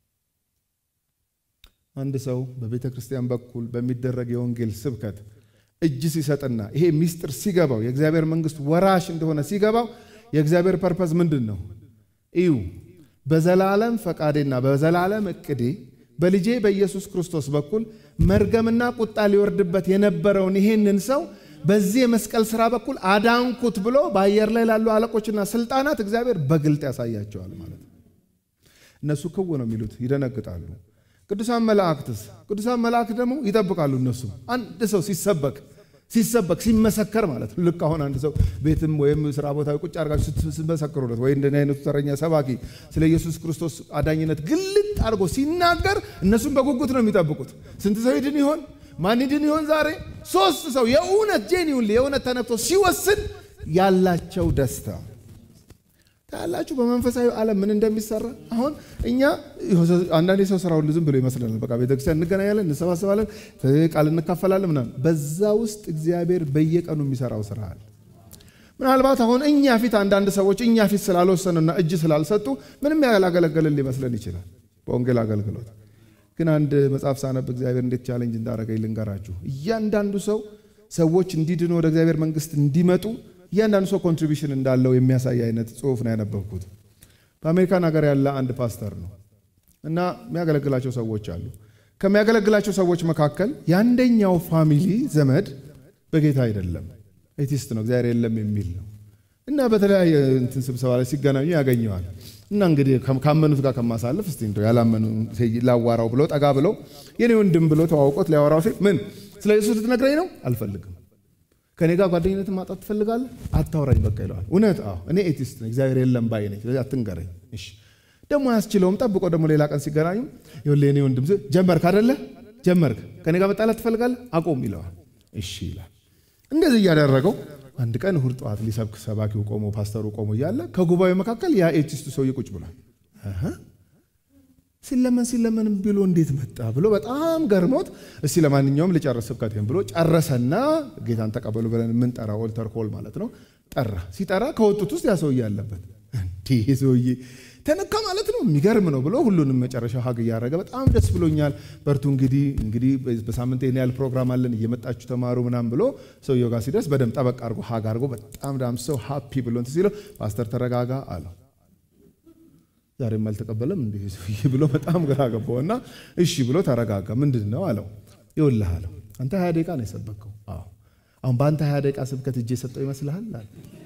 አንድ ሰው በቤተ ክርስቲያን በኩል በሚደረግ የወንጌል ስብከት እጅ ሲሰጥና ይሄ ሚስጥር ሲገባው የእግዚአብሔር መንግስት ወራሽ እንደሆነ ሲገባው የእግዚአብሔር ፐርፐዝ ምንድን ነው? እዩ በዘላለም ፈቃዴና በዘላለም እቅዴ በልጄ በኢየሱስ ክርስቶስ በኩል መርገምና ቁጣ ሊወርድበት የነበረውን ይሄንን ሰው በዚህ የመስቀል ሥራ በኩል አዳንኩት ብሎ በአየር ላይ ላሉ አለቆችና ስልጣናት እግዚአብሔር በግልጥ ያሳያቸዋል ማለት ነው። እነሱ ክው ነው የሚሉት፣ ይደነግጣሉ። ቅዱሳን መላእክትስ? ቅዱሳን መላእክት ደግሞ ይጠብቃሉ። እነሱ አንድ ሰው ሲሰበክ ሲሰበክ ሲመሰከር ማለት ነው። ልክ አሁን አንድ ሰው ቤትም ወይም ስራ ቦታ ቁጭ አድርጋችሁ ስትመሰክሩለት ወይ እንደኔ አይነቱ ተረኛ ሰባኪ ስለ ኢየሱስ ክርስቶስ አዳኝነት ግልጥ አድርጎ ሲናገር እነሱም በጉጉት ነው የሚጠብቁት። ስንት ሰው ይድን ይሆን? ማን ይድን ይሆን? ዛሬ ሶስት ሰው የእውነት ጄኒውን የእውነት ተነክቶ ሲወስን ያላቸው ደስታ ታያላችሁ። በመንፈሳዊ ዓለም ምን እንደሚሰራ አሁን እኛ አንዳንድ የሰው ስራ ሁሉ ዝም ብሎ ይመስለናል። በቃ ቤተክርስቲያን እንገናኛለን፣ እንሰባሰባለን፣ ቃል እንካፈላለን ምናምን። በዛ ውስጥ እግዚአብሔር በየቀኑ የሚሰራው ስራ አለ። ምናልባት አሁን እኛ ፊት አንዳንድ ሰዎች እኛ ፊት ስላልወሰኑና እጅ ስላልሰጡ ምንም ያላገለገልን ሊመስለን ይችላል በወንጌል አገልግሎት። ግን አንድ መጽሐፍ ሳነብ እግዚአብሔር እንዴት ቻሌንጅ እንዳደረገኝ ልንገራችሁ። እያንዳንዱ ሰው ሰዎች እንዲድኑ ወደ እግዚአብሔር መንግስት እንዲመጡ እያንዳንዱ ሰው ኮንትሪቢሽን እንዳለው የሚያሳይ አይነት ጽሁፍ ነው ያነበብኩት። በአሜሪካን ሀገር ያለ አንድ ፓስተር ነው እና የሚያገለግላቸው ሰዎች አሉ። ከሚያገለግላቸው ሰዎች መካከል የአንደኛው ፋሚሊ ዘመድ በጌታ አይደለም፣ ኤቲስት ነው፣ እግዚአብሔር የለም የሚል ነው እና በተለያየ እንትን ስብሰባ ላይ ሲገናኙ ያገኘዋል እና እንግዲህ ካመኑት ጋር ከማሳለፍ እስቲ እንደው ያላመኑ ላዋራው ብሎ ጠጋ ብለው የኔ ወንድም ብሎ ተዋውቆት ሊያወራው ሲል ምን ስለ ኢየሱስ ልትነግረኝ ነው? አልፈልግም ከኔ ጋር ጓደኝነትን ማጣት ትፈልጋለህ? አታውራኝ በቃ ይለዋል። እውነት አዎ፣ እኔ ኤቲስት ነኝ፣ እግዚአብሔር የለም ባይ ነኝ። ስለዚህ አትንገረኝ። እሺ ደግሞ አያስችለውም። ጠብቆ ደግሞ ሌላ ቀን ሲገናኙ ይኸውልህ የኔ ወንድም ጀመርክ አይደለ? ጀመርክ፣ ከኔ ጋር መጣላት ትፈልጋለህ? አቆም ይለዋል። እሺ ይላል። እንደዚህ እያደረገው አንድ ቀን እሁድ ጠዋት ሊሰብክ ሰባኪው ቆሞ ፓስተሩ ቆሞ እያለ ከጉባኤው መካከል ያ ኤቲስቱ ሰውዬ ቁጭ ብሏል። ሲለመን ሲለመን ብሎ እንዴት መጣ ብሎ በጣም ገርሞት፣ እስቲ ለማንኛውም ልጨርስ ስብከቴን ብሎ ጨረሰና ጌታን ተቀበሉ ብለን የምንጠራ ኦልተር ኮል ማለት ነው። ጠራ። ሲጠራ ከወጡት ውስጥ ያ ሰውዬ አለበት። እንዲህ ሰውዬ ተነካ ማለት ነው። የሚገርም ነው ብሎ ሁሉንም መጨረሻ ሀግ እያደረገ በጣም ደስ ብሎኛል፣ በርቱ እንግዲህ እንግዲህ በሳምንት ይህን ያህል ፕሮግራም አለን እየመጣችሁ ተማሩ ምናም ብሎ ሰውየው ጋር ሲደርስ በደንብ ጠበቅ አድርጎ ሀግ አድርጎ በጣም ዳም ሰው ሀፒ ብሎ እንትን ሲለው ፓስተር ተረጋጋ አለው። ዛሬም አልተቀበለም እንዲህ ሰውዬ ብሎ በጣም ግራ ገባው እና እሺ ብሎ ተረጋጋ። ምንድን ነው አለው። ይኸውልህ አለው አንተ ሀያ ደቂቃ ነው የሰበከው። አዎ አሁን በአንተ ሀያ ደቂቃ ስብከት እጄ የሰጠው ይመስልሃል አለ።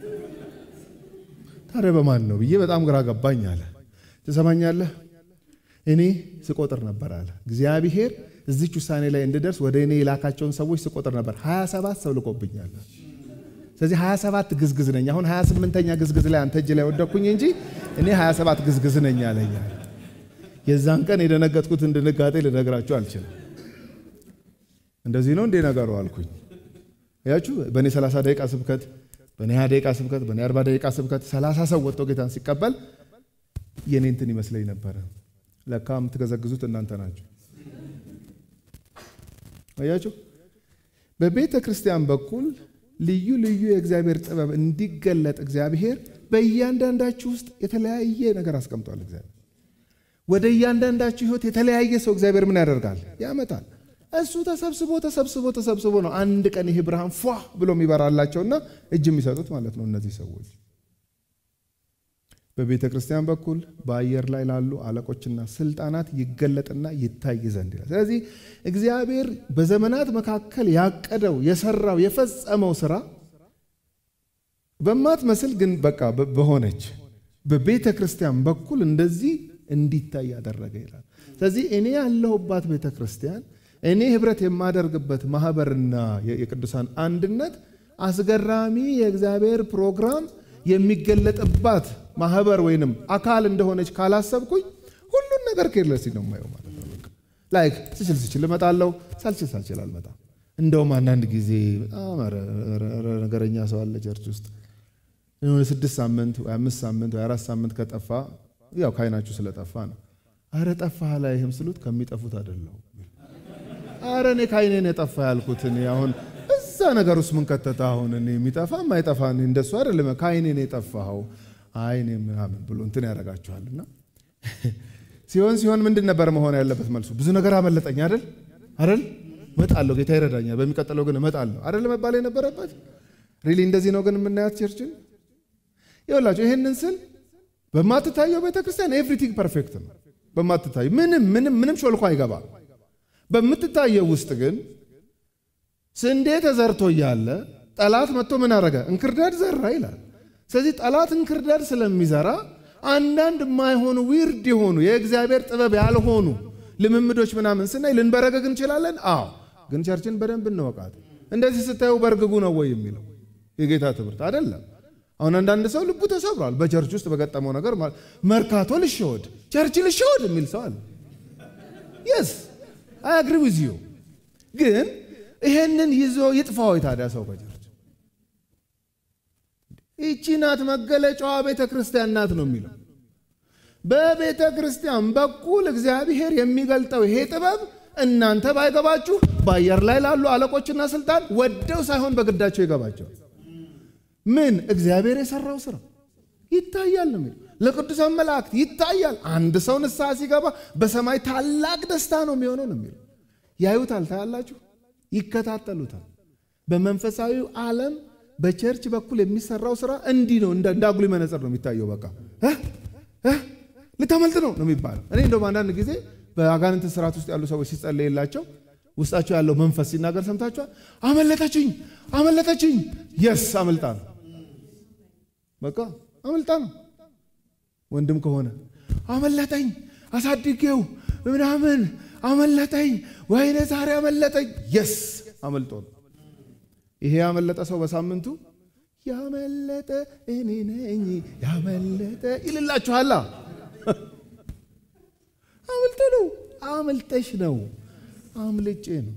ታዲያ በማን ነው ብዬ በጣም ግራ ገባኝ አለ። ትሰማኛለህ እኔ ስቆጥር ነበር አለ እግዚአብሔር እዚች ውሳኔ ላይ እንድደርስ ወደ እኔ የላካቸውን ሰዎች ስቆጥር ነበር። ሀያ ሰባት ሰው ልቆብኛል። ስለዚህ 27 ግዝግዝ ነኝ። አሁን 28ኛ ግዝግዝ ላይ አንተ እጅ ላይ ወደኩኝ እንጂ እኔ 27 ግዝግዝ ነኝ አለኝ። የዛን ቀን የደነገጥኩትን ድንጋጤ ልነግራችሁ አልችልም። እንደዚህ ነው እንዴ ነገሩ አልኩኝ። ያችሁ በእኔ 30 ደቂቃ ስብከት፣ በእኔ 20 ደቂቃ ስብከት፣ በእኔ 40 ደቂቃ ስብከት 30 ሰው ወጥቶ ጌታን ሲቀበል የኔ እንትን ይመስለኝ ነበረ። ለካ የምትገዘግዙት እናንተ ናችሁ። አያችሁ በቤተ ክርስቲያን በኩል ልዩ ልዩ የእግዚአብሔር ጥበብ እንዲገለጥ እግዚአብሔር በእያንዳንዳችሁ ውስጥ የተለያየ ነገር አስቀምጧል። እግዚአብሔር ወደ እያንዳንዳችሁ ሕይወት የተለያየ ሰው እግዚአብሔር ምን ያደርጋል? ያመጣል። እሱ ተሰብስቦ ተሰብስቦ ተሰብስቦ ነው አንድ ቀን ይሄ ብርሃን ፏ ብሎ የሚበራላቸውና እጅ የሚሰጡት ማለት ነው። እነዚህ ሰዎች በቤተ ክርስቲያን በኩል በአየር ላይ ላሉ አለቆችና ስልጣናት ይገለጥና ይታይ ዘንድ ይላል። ስለዚህ እግዚአብሔር በዘመናት መካከል ያቀደው የሰራው የፈጸመው ስራ በማትመስል ግን በቃ በሆነች በቤተ ክርስቲያን በኩል እንደዚህ እንዲታይ ያደረገ ይላል። ስለዚህ እኔ ያለሁባት ቤተ ክርስቲያን እኔ ህብረት የማደርግበት ማህበርና የቅዱሳን አንድነት አስገራሚ የእግዚአብሔር ፕሮግራም የሚገለጥባት ማህበር ወይንም አካል እንደሆነች ካላሰብኩኝ ሁሉን ነገር ኬርለስ ነው የማየው ማለት ነው። ላይክ ስችል ስችል እመጣለሁ፣ ሳልችል ሳልችል አልመጣም። እንደውም አንዳንድ ጊዜ በጣም ነገረኛ ሰው አለ ቸርች ውስጥ የሆነ ስድስት ሳምንት ወይ አምስት ሳምንት ወይ አራት ሳምንት ከጠፋ ያው ከአይናችሁ ስለጠፋ ነው። አረ ጠፋህ ላይህም ስሉት ከሚጠፉት አይደለሁ። አረ እኔ ከአይኔ ነው የጠፋ ያልኩት እኔ አሁን እዛ ነገር ውስጥ ምን ከተታ አሁን እኔ የሚጠፋ ማይጠፋ እንደሱ አይደለም። ከአይኔ ነው የጠፋኸው አይኔ ምናምን ብሎ እንትን ያደርጋችኋልና ሲሆን ሲሆን ምንድን ነበር መሆን ያለበት መልሱ? ብዙ ነገር አመለጠኝ አይደል አይደል እመጣለሁ፣ ጌታ ይረዳኛል፣ በሚቀጥለው ግን እመጣለሁ አይደል መባል የነበረበት ሪሊ እንደዚህ ነው ግን የምናያት ቸርችን ይኸውላችሁ ይህንን ስል በማትታየው ቤተክርስቲያን ኤቭሪቲንግ ፐርፌክት ነው። በማትታየው ምንም ምንም ምንም ሾልኮ አይገባ። በምትታየው ውስጥ ግን ስንዴ ተዘርቶ እያለ ጠላት መጥቶ ምን አረገ? እንክርዳድ ዘራ ይላል። ስለዚህ ጠላት እንክርዳድ ስለሚዘራ አንዳንድ የማይሆኑ ዊርድ የሆኑ የእግዚአብሔር ጥበብ ያልሆኑ ልምምዶች ምናምን ስናይ ልንበረገግ እንችላለን። አዎ፣ ግን ቸርችን በደንብ እንወቃት። እንደዚህ ስታዩ በርግጉ ነው ወይ የሚለው የጌታ ትምህርት አይደለም። አሁን አንዳንድ ሰው ልቡ ተሰብሯል በቸርች ውስጥ በገጠመው ነገር። መርካቶ ልሸወድ፣ ቸርች ልሸወድ የሚል ሰው አለ። የስ አይ አግሪ ዊዝ ዩ ግን ይሄንን ይዞ ይጥፋው ታዲያ ሰው ከቸርች ይቺ ናት መገለጫዋ ቤተ ክርስቲያን ናት ነው የሚለው። በቤተ ክርስቲያን በኩል እግዚአብሔር የሚገልጠው ይሄ ጥበብ እናንተ ባይገባችሁ በአየር ላይ ላሉ አለቆችና ስልጣን ወደው ሳይሆን በግዳቸው ይገባቸዋል። ምን እግዚአብሔር የሰራው ስራ ይታያል ነው የሚለው። ለቅዱሳን መላእክት ይታያል። አንድ ሰው ንስሐ ሲገባ በሰማይ ታላቅ ደስታ ነው የሚሆነው ነው የሚለው። ያዩታል፣ ታያላችሁ፣ ይከታተሉታል። በመንፈሳዊው ዓለም በቸርች በኩል የሚሰራው ስራ እንዲህ ነው። እንደ አጉሊ መነጽር ነው የሚታየው። በቃ ልታመልጥ ነው ነው የሚባለው። እኔ እንደውም አንዳንድ ጊዜ በአጋንንት ስርዓት ውስጥ ያሉ ሰዎች ሲጸለይላቸው ውስጣቸው ያለው መንፈስ ሲናገር ሰምታችኋል። አመለጠችኝ፣ አመለጠችኝ። የስ አመልጣ ነው፣ በቃ አመልጣ ነው። ወንድም ከሆነ አመለጠኝ፣ አሳድጌው ምናምን አመለጠኝ፣ ወይኔ ዛሬ አመለጠኝ። የስ አመልጦ ነው። ይሄ ያመለጠ ሰው በሳምንቱ ያመለጠ እኔ ነኝ ያመለጠ ይልላችኋላ። አምልጦ ነው፣ አምልጠሽ ነው፣ አምልጬ ነው።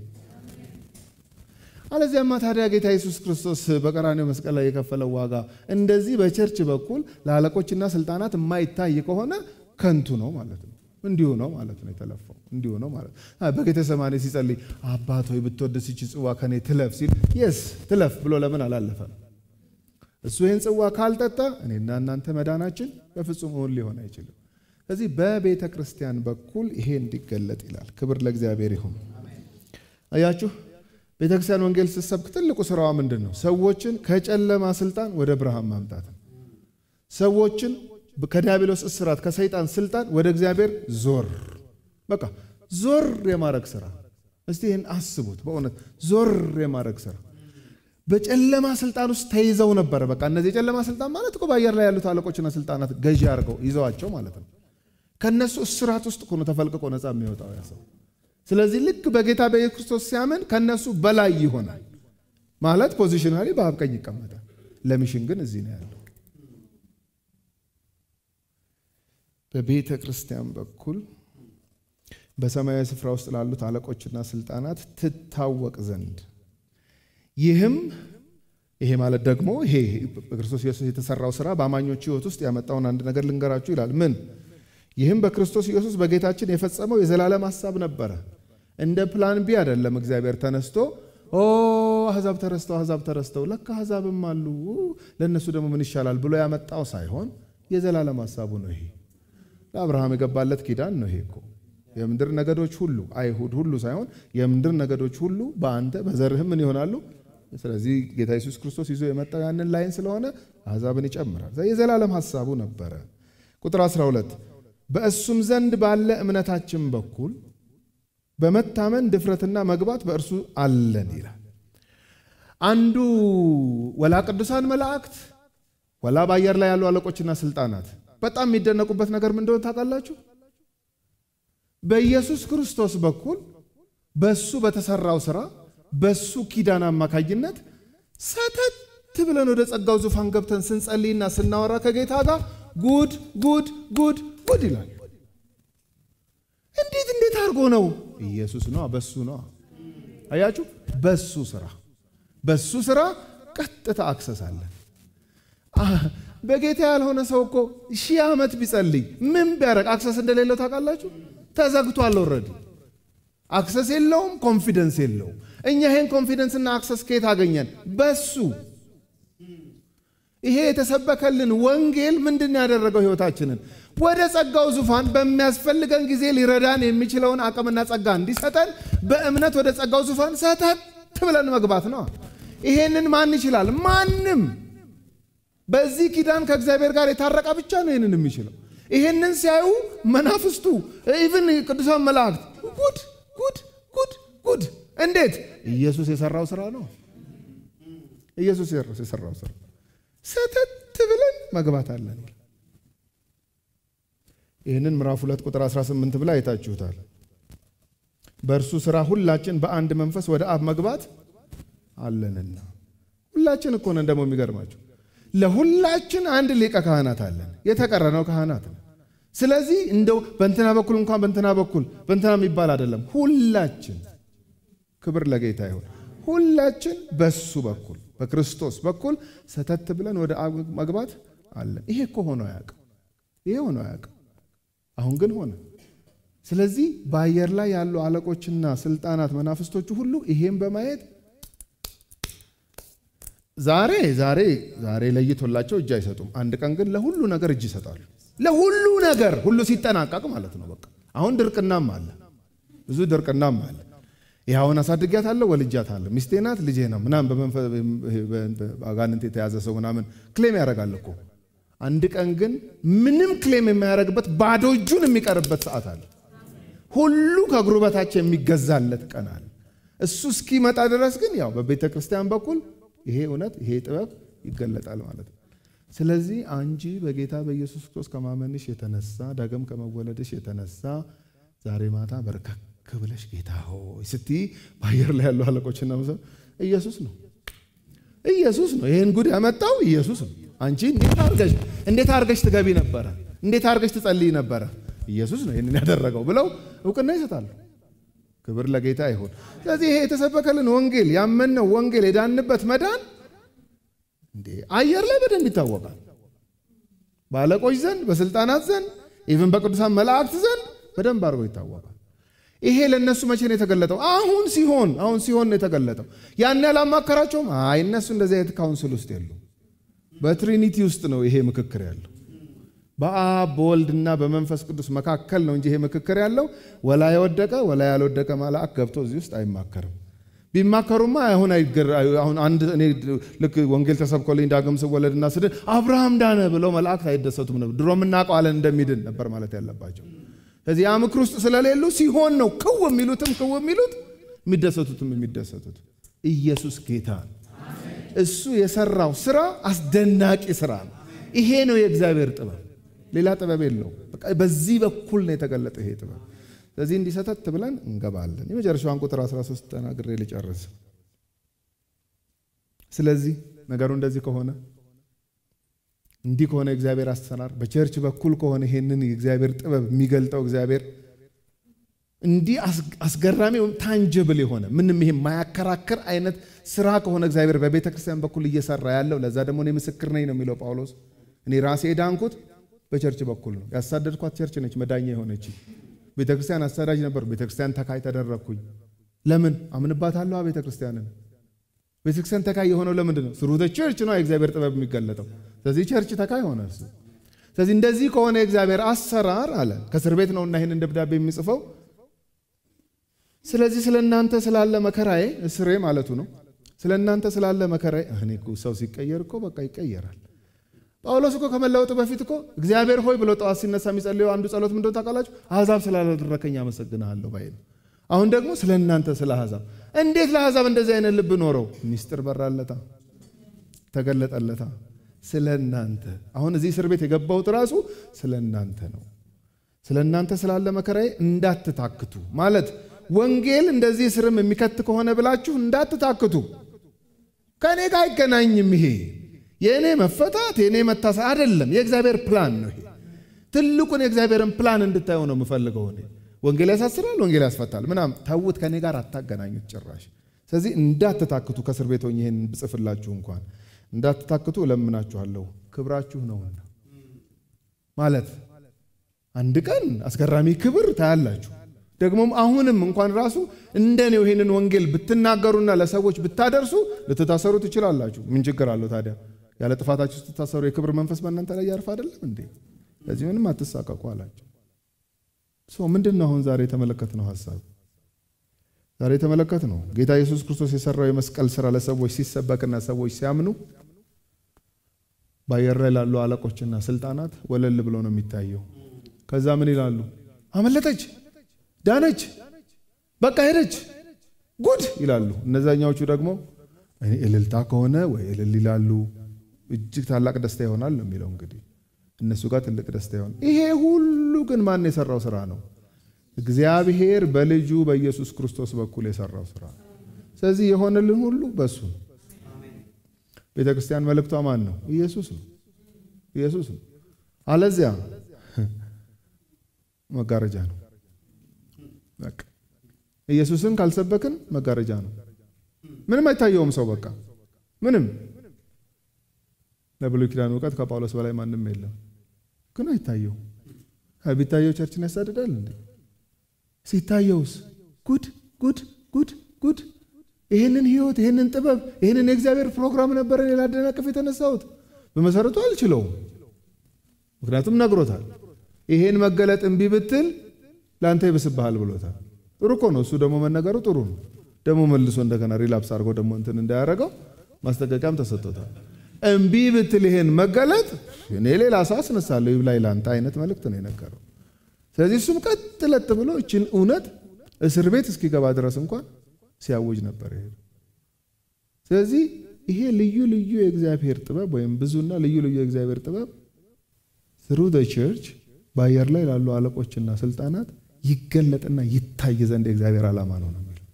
አለዚያማ ታዲያ ጌታ ኢየሱስ ክርስቶስ በቀራኔው መስቀል ላይ የከፈለው ዋጋ እንደዚህ በቸርች በኩል ለአለቆችና ስልጣናት የማይታይ ከሆነ ከንቱ ነው ማለት ነው። እንዲሁ ነው ማለት ነው። የተለፋው እንዲሁ ነው ማለት ነው። በጌተሰማኔ ሲጸልይ አባት ሆይ ብትወድስ ይቺ ጽዋ ከኔ ትለፍ ሲል የስ ትለፍ ብሎ ለምን አላለፈም? እሱ ይህን ጽዋ ካልጠጣ እኔና እናንተ መዳናችን በፍጹም እውን ሊሆን አይችልም። ስለዚህ በቤተ ክርስቲያን በኩል ይሄ እንዲገለጥ ይላል። ክብር ለእግዚአብሔር ይሁን። አያችሁ፣ ቤተ ክርስቲያን ወንጌል ስትሰብክ ትልቁ ስራዋ ምንድን ነው? ሰዎችን ከጨለማ ስልጣን ወደ ብርሃን ማምጣት ነው። ሰዎችን ከዲያብሎስ እስራት ከሰይጣን ስልጣን ወደ እግዚአብሔር ዞር በቃ ዞር የማድረግ ስራ። እስቲ ይህን አስቡት። በእውነት ዞር የማድረግ ስራ በጨለማ ስልጣን ውስጥ ተይዘው ነበረ። በቃ እነዚህ የጨለማ ስልጣን ማለት እኮ በአየር ላይ ያሉት አለቆችና ስልጣናት ገዢ አድርገው ይዘዋቸው ማለት ነው። ከእነሱ እስራት ውስጥ እኮ ነው ተፈልቅቆ ነፃ የሚወጣው ያ ሰው። ስለዚህ ልክ በጌታ በኢየሱስ ክርስቶስ ሲያምን ከእነሱ በላይ ይሆናል ማለት ፖዚሽናሊ በአብ ቀኝ ይቀመጣል። ለሚሽን ግን እዚህ ነው ያለው። በቤተ ክርስቲያን በኩል በሰማያዊ ስፍራ ውስጥ ላሉት አለቆችና ስልጣናት ትታወቅ ዘንድ ይህም ይሄ ማለት ደግሞ ይሄ በክርስቶስ ኢየሱስ የተሰራው ስራ በአማኞች ሕይወት ውስጥ ያመጣውን አንድ ነገር ልንገራችሁ ይላል። ምን? ይህም በክርስቶስ ኢየሱስ በጌታችን የፈጸመው የዘላለም ሀሳብ ነበረ። እንደ ፕላን ቢ አይደለም። እግዚአብሔር ተነስቶ ኦ አሕዛብ ተረስተው አሕዛብ ተረስተው ለካ አሕዛብም አሉ ለእነሱ ደግሞ ምን ይሻላል ብሎ ያመጣው ሳይሆን የዘላለም ሀሳቡ ነው። ይሄ ለአብርሃም የገባለት ኪዳን ነው። ይሄ እኮ የምድር ነገዶች ሁሉ አይሁድ ሁሉ ሳይሆን የምድር ነገዶች ሁሉ በአንተ በዘርህም ምን ይሆናሉ። ስለዚህ ጌታ ኢየሱስ ክርስቶስ ይዞ የመጣው ያንን ላይን ስለሆነ አሕዛብን ይጨምራል። የዘላለም ሀሳቡ ነበረ። ቁጥር 12 በእሱም ዘንድ ባለ እምነታችን በኩል በመታመን ድፍረትና መግባት በእርሱ አለን ይላል። አንዱ ወላ ቅዱሳን መላእክት ወላ በአየር ላይ ያሉ አለቆችና ስልጣናት በጣም የሚደነቁበት ነገር ምን እንደሆነ ታውቃላችሁ? በኢየሱስ ክርስቶስ በኩል በሱ በተሰራው ስራ በሱ ኪዳን አማካኝነት ሰተት ብለን ወደ ጸጋው ዙፋን ገብተን ስንጸልይና ስናወራ ከጌታ ጋር ጉድ ጉድ ጉድ ጉድ ይላል። እንዴት እንዴት አድርጎ ነው? ኢየሱስ ነው፣ በሱ ነው። አያችሁ፣ በሱ ስራ በሱ ስራ ቀጥታ አክሰሳለን። በጌታ ያልሆነ ሰው እኮ ሺህ ዓመት ቢጸልይ ምን ቢያደርግ አክሰስ እንደሌለው ታውቃላችሁ? ተዘግቷል። ኦልሬዲ አክሰስ የለውም፣ ኮንፊደንስ የለውም። እኛ ይሄን ኮንፊደንስና አክሰስ ከየት አገኘን? በሱ ይሄ የተሰበከልን ወንጌል ምንድን ያደረገው? ህይወታችንን ወደ ጸጋው ዙፋን በሚያስፈልገን ጊዜ ሊረዳን የሚችለውን አቅምና ጸጋ እንዲሰጠን በእምነት ወደ ጸጋው ዙፋን ሰተት ብለን መግባት ነው። ይሄንን ማን ይችላል? ማንም። በዚህ ኪዳን ከእግዚአብሔር ጋር የታረቀ ብቻ ነው ይህንን የሚችለው። ይሄንን ሲያዩ መናፍስቱ፣ ኢቭን ቅዱሳን መላእክት ጉድ ጉድ ጉድ ጉድ! እንዴት? ኢየሱስ የሰራው ስራ ነው። ኢየሱስ የሰራው ስራ ሰተት ብለን መግባት አለን። ይህንን ምዕራፍ ሁለት ቁጥር 18 ብላ አይታችሁታል። በእርሱ ስራ ሁላችን በአንድ መንፈስ ወደ አብ መግባት አለንና። ሁላችን እኮ ነን። ደግሞ የሚገርማችሁ ለሁላችን አንድ ሊቀ ካህናት አለን። የተቀረነው ካህናት ነው። ስለዚህ እንደው በእንትና በኩል እንኳን በእንትና በኩል በእንትና የሚባል አይደለም። ሁላችን ክብር ለጌታ ይሁን። ሁላችን በሱ በኩል በክርስቶስ በኩል ሰተት ብለን ወደ አብ መግባት አለን። ይሄ እኮ ሆኖ አያውቅም። ይሄ ሆኖ አያውቅም። አሁን ግን ሆነ። ስለዚህ በአየር ላይ ያሉ አለቆችና ስልጣናት መናፍስቶቹ ሁሉ ይሄን በማየት ዛሬ ዛሬ ዛሬ ለይቶላቸው እጅ አይሰጡም። አንድ ቀን ግን ለሁሉ ነገር እጅ ይሰጣሉ። ለሁሉ ነገር ሁሉ ሲጠናቀቅ ማለት ነው። በቃ አሁን ድርቅናም አለ፣ ብዙ ድርቅናም አለ። ይኸውን አሳድጊያታለሁ፣ ወልጃታለሁ፣ ሚስቴ ናት፣ ልጄ ነው ምናምን በአጋንንት የተያዘ ሰው ምናምን ክሌም ያደርጋል እኮ። አንድ ቀን ግን ምንም ክሌም የማያደርግበት ባዶ እጁን የሚቀርበት ሰዓት አለ። ሁሉ ከእግሩ በታች የሚገዛለት ቀን አለ። እሱ እስኪመጣ ድረስ ግን ያው በቤተ ክርስቲያን በኩል ይሄ እውነት ይሄ ጥበብ ይገለጣል ማለት ነው። ስለዚህ አንቺ በጌታ በኢየሱስ ክርስቶስ ከማመንሽ የተነሳ ዳግም ከመወለድሽ የተነሳ ዛሬ ማታ በርከክ ብለሽ ጌታ ሆይ ስትይ በአየር ላይ ያሉ አለቆችና መሰብ ኢየሱስ ነው ኢየሱስ ነው ይህን ጉድ ያመጣው ኢየሱስ ነው። አንቺ እንዴት አርገሽ እንዴት አርገሽ ትገቢ ነበረ? እንዴት አርገሽ ትጸልይ ነበረ? ኢየሱስ ነው ይህንን ያደረገው ብለው እውቅና ይሰጣሉ። ክብር ለጌታ ይሁን። ስለዚህ ይሄ የተሰበከልን ወንጌል ያመንነው ወንጌል የዳንበት መዳን እንዴ አየር ላይ በደንብ ይታወቃል። በአለቆች ዘንድ፣ በስልጣናት ዘንድ፣ ኢቭን በቅዱሳን መላእክት ዘንድ በደንብ አድርጎ ይታወቃል። ይሄ ለእነሱ መቼ ነው የተገለጠው? አሁን ሲሆን አሁን ሲሆን ነው የተገለጠው። ያን ያላማከራቸውም። አይ እነሱ እንደዚህ አይነት ካውንስል ውስጥ የሉ። በትሪኒቲ ውስጥ ነው ይሄ ምክክር ያለው በአብ በወልድና በመንፈስ ቅዱስ መካከል ነው እንጂ ይሄ ምክክር ያለው ወላ የወደቀ ወላ ያልወደቀ መልአክ ገብቶ እዚህ ውስጥ አይማከርም። ቢማከሩማ አሁን አሁን አንድ እኔ ልክ ወንጌል ተሰብኮልኝ ዳግም ስወለድና ስድን አብርሃም ዳነ ብለው መላእክት አይደሰቱም ነበር። ድሮ እናውቀዋለን እንደሚድን ነበር ማለት ያለባቸው። ስለዚህ ያ ምክር ውስጥ ስለሌሉ ሲሆን ነው ክው የሚሉትም ክው የሚሉት የሚደሰቱትም የሚደሰቱት። ኢየሱስ ጌታ ነው። እሱ የሰራው ስራ አስደናቂ ስራ ነው። ይሄ ነው የእግዚአብሔር ጥበብ። ሌላ ጥበብ የለው። በዚህ በኩል ነው የተገለጠ ይሄ ጥበብ። ስለዚህ እንዲሰተት ብለን እንገባለን። የመጨረሻዋን ቁጥር 13 ተናግሬ ልጨርስ። ስለዚህ ነገሩ እንደዚህ ከሆነ እንዲህ ከሆነ እግዚአብሔር አሰራር በቸርች በኩል ከሆነ ይሄንን የእግዚአብሔር ጥበብ የሚገልጠው እግዚአብሔር እንዲህ አስገራሚ ወይም ታንጀብል የሆነ ምንም ይሄ የማያከራክር አይነት ስራ ከሆነ እግዚአብሔር በቤተ ክርስቲያን በኩል እየሰራ ያለው ለዛ ደግሞ እኔ ምስክር ነኝ ነው የሚለው ጳውሎስ። እኔ ራሴ የዳንኩት በቸርች በኩል ነው። ያሳደድኳት ቸርች ነች መዳኛ የሆነች ቤተ ክርስቲያን አሳዳጅ ነበር። ቤተ ክርስቲያን ተካይ ተደረግኩኝ። ለምን አምንባታለሁ? ቤተ ክርስቲያንን ቤተክርስቲያን ተካይ የሆነው ለምንድን ነው? ስሩ ቸርች ነው የእግዚአብሔር ጥበብ የሚገለጠው። ስለዚህ ቸርች ተካይ ሆነ እሱ። ስለዚህ እንደዚህ ከሆነ የእግዚአብሔር አሰራር አለ ከእስር ቤት ነውና ይህንን ደብዳቤ የሚጽፈው ስለዚህ ስለ እናንተ ስላለ መከራዬ እስሬ ማለቱ ነው። ስለ እናንተ ስላለ መከራዬ እኔ እኮ ሰው ሲቀየር እኮ በቃ ይቀየራል። ጳውሎስ እኮ ከመለወጡ በፊት እኮ እግዚአብሔር ሆይ ብሎ ጠዋት ሲነሳ የሚጸልየው አንዱ ጸሎት ምንድን ነው ታውቃላችሁ? አሕዛብ ስላላደረከኝ አመሰግንሃለሁ ባይ ነው። አሁን ደግሞ ስለ እናንተ ስለ አሕዛብ እንዴት ለአሕዛብ እንደዚህ አይነት ልብ ኖረው? ሚስጥር በራለታ ተገለጠለታ። ስለ እናንተ አሁን እዚህ እስር ቤት የገባሁት ራሱ ስለ እናንተ ነው። ስለ እናንተ ስላለ መከራዬ እንዳትታክቱ ማለት ወንጌል እንደዚህ እስርም የሚከት ከሆነ ብላችሁ እንዳትታክቱ። ከእኔ ጋር አይገናኝም። ይሄ የእኔ መፈታት የእኔ መታሰር አይደለም፣ የእግዚአብሔር ፕላን ነው። ይሄ ትልቁን የእግዚአብሔርን ፕላን እንድታየው ነው የምፈልገው እኔ። ወንጌል ያሳስራል፣ ወንጌል ያስፈታል ምናምን ታውት ከእኔ ጋር አታገናኙት ጭራሽ። ስለዚህ እንዳትታክቱ ከእስር ቤት ሆኜ ይህን ብጽፍላችሁ እንኳን እንዳትታክቱ እለምናችኋለሁ፣ ክብራችሁ ነውና። ማለት አንድ ቀን አስገራሚ ክብር ታያላችሁ። ደግሞም አሁንም እንኳን ራሱ እንደኔው ይሄንን ወንጌል ብትናገሩና ለሰዎች ብታደርሱ ልትታሰሩ ትችላላችሁ። ምን ችግር አለው ታዲያ? ያለ ጥፋታችሁ ስትታሰሩ የክብር መንፈስ በእናንተ ላይ ያርፍ አይደለም እንዴ? ለዚህ ምንም አትሳቀቁ አላቸው። ሶ ምንድን ነው አሁን ዛሬ የተመለከትነው ሀሳብ? ዛሬ የተመለከትነው ጌታ ኢየሱስ ክርስቶስ የሰራው የመስቀል ስራ ለሰዎች ሲሰበክና ሰዎች ሲያምኑ በአየር ላይ ላሉ አለቆችና ስልጣናት ወለል ብሎ ነው የሚታየው። ከዛ ምን ይላሉ? አመለጠች ዳነች፣ በቃ ሄደች፣ ጉድ ይላሉ። እነዛኛዎቹ ደግሞ እልልታ ከሆነ ወይ እልል ይላሉ። እጅግ ታላቅ ደስታ ይሆናል ነው የሚለው። እንግዲህ እነሱ ጋር ትልቅ ደስታ ይሆናል። ይሄ ሁሉ ግን ማን የሰራው ስራ ነው? እግዚአብሔር በልጁ በኢየሱስ ክርስቶስ በኩል የሰራው ስራ። ስለዚህ የሆነልን ሁሉ በሱ ነው። ቤተ ክርስቲያን መልእክቷ ማን ነው? ኢየሱስ ነው። ኢየሱስ ነው። አለዚያ መጋረጃ ነው። በቃ ኢየሱስን ካልሰበክን መጋረጃ ነው። ምንም አይታየውም ሰው በቃ ምንም። ለብሉይ ኪዳን እውቀት ከጳውሎስ በላይ ማንም የለም፣ ግን አይታየው። ቢታየው ቸርችን ያሳድዳል እንዴ? ሲታየውስ ጉድ ጉድ ጉድ ጉድ! ይህንን ህይወት፣ ይህንን ጥበብ፣ ይህንን የእግዚአብሔር ፕሮግራም ነበረ ሌላ አደናቅፍ የተነሳሁት በመሰረቱ አልችለውም። ምክንያቱም ነግሮታል። ይሄን መገለጥ እምቢ ብትል ለአንተ ይብስብሃል ብሎታል። ጥሩ እኮ ነው። እሱ ደግሞ መነገሩ ጥሩ ነው። ደግሞ መልሶ እንደገና ሪላፕስ አድርጎ ደግሞ እንትን እንዳያደረገው ማስጠንቀቂያም ተሰጥቶታል። እምቢ ብትል ይሄን መገለጥ እኔ ሌላ ሰው አስነሳለሁ ይብላኝ ለአንተ አይነት መልእክት ነው የነገረው። ስለዚህ እሱም ቀጥ ለጥ ብሎ እችን እውነት እስር ቤት እስኪገባ ድረስ እንኳን ሲያውጅ ነበር ይሄ። ስለዚህ ይሄ ልዩ ልዩ የእግዚአብሔር ጥበብ ወይም ብዙና ልዩ ልዩ የእግዚአብሔር ጥበብ ትሩ ቸርች በአየር ላይ ላሉ አለቆችና ስልጣናት ይገለጥና ይታይ ዘንድ የእግዚአብሔር ዓላማ ነው ነው የሚለው።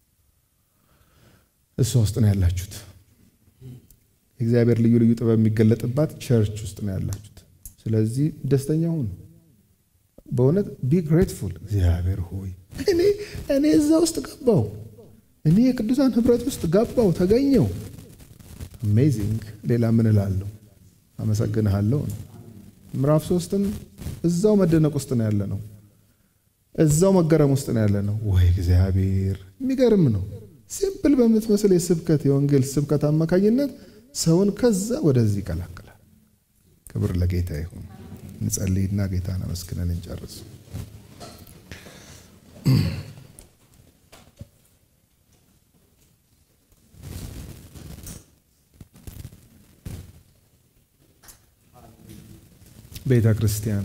እሷ ውስጥ ነው ያላችሁት። የእግዚአብሔር ልዩ ልዩ ጥበብ የሚገለጥባት ቸርች ውስጥ ነው ያላችሁት። ስለዚህ ደስተኛ ሁኑ። በእውነት ቢ ግሬትፉል። እግዚአብሔር ሆይ እኔ እኔ እዛ ውስጥ ገባው፣ እኔ የቅዱሳን ህብረት ውስጥ ገባው፣ ተገኘው። አሜዚንግ። ሌላ ምን እላለሁ? አመሰግንሃለሁ ነው። ምዕራፍ ሶስትም እዛው መደነቅ ውስጥ ነው ያለ ነው። እዛው መገረም ውስጥ ነው ያለ ነው። ወይ እግዚአብሔር! የሚገርም ነው። ሲምፕል በምትመስል የስብከት የወንጌል ስብከት አማካኝነት ሰውን ከዛ ወደዚህ ይቀላቅላል። ክብር ለጌታ ይሁን። እንጸልይና ጌታን አመስግነን እንጨርስ። ቤተ ክርስቲያን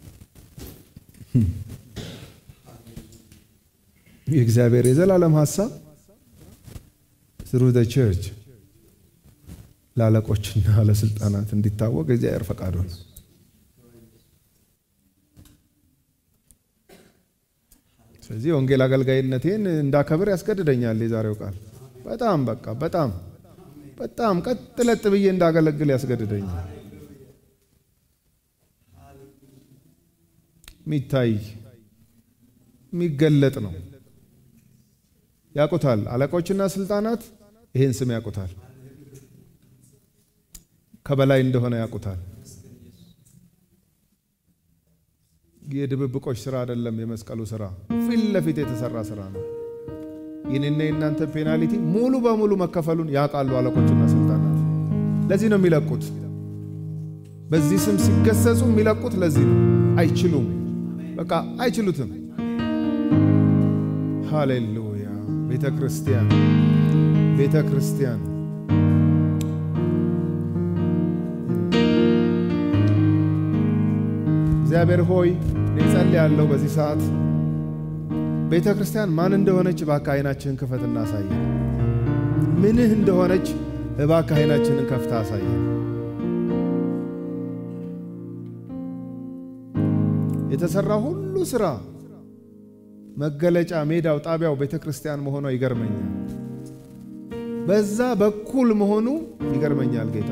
የእግዚአብሔር የዘላለም ሀሳብ ትሩ ቸርች ለአለቆችና ለስልጣናት እንዲታወቅ እግዚአብሔር ፈቃዱ ነው። ስለዚህ የወንጌል አገልጋይነቴን እንዳከብር ያስገድደኛል የዛሬው ቃል። በጣም በቃ በጣም በጣም ቀጥ ለጥ ብዬ እንዳገለግል ያስገድደኛል። የሚታይ የሚገለጥ ነው። ያውቁታል። አለቆችና ስልጣናት ይህን ስም ያውቁታል። ከበላይ እንደሆነ ያውቁታል። የድብብቆች ስራ አይደለም። የመስቀሉ ስራ ፊት ለፊት የተሰራ ስራ ነው። የኔና የእናንተ ፔናልቲ ሙሉ በሙሉ መከፈሉን ያውቃሉ አለቆችና ስልጣናት። ለዚህ ነው የሚለቁት። በዚህ ስም ሲገሰጹ የሚለቁት ለዚህ ነው። አይችሉም፣ በቃ አይችሉትም። ሃሌሉያ! ቤተ ክርስቲያን ቤተ ክርስቲያን እግዚአብሔር ሆይ እኔ ጸልያለሁ በዚህ ሰዓት ቤተ ክርስቲያን ማን እንደሆነች እባክህ ዓይናችንን ክፈት እናሳየን። ምንህ እንደሆነች እባክህ ዓይናችንን ከፍታ አሳየን። የተሰራ ሁሉ ስራ መገለጫ ሜዳው፣ ጣቢያው ቤተ ክርስቲያን መሆኗ ይገርመኛል። በዛ በኩል መሆኑ ይገርመኛል ጌታ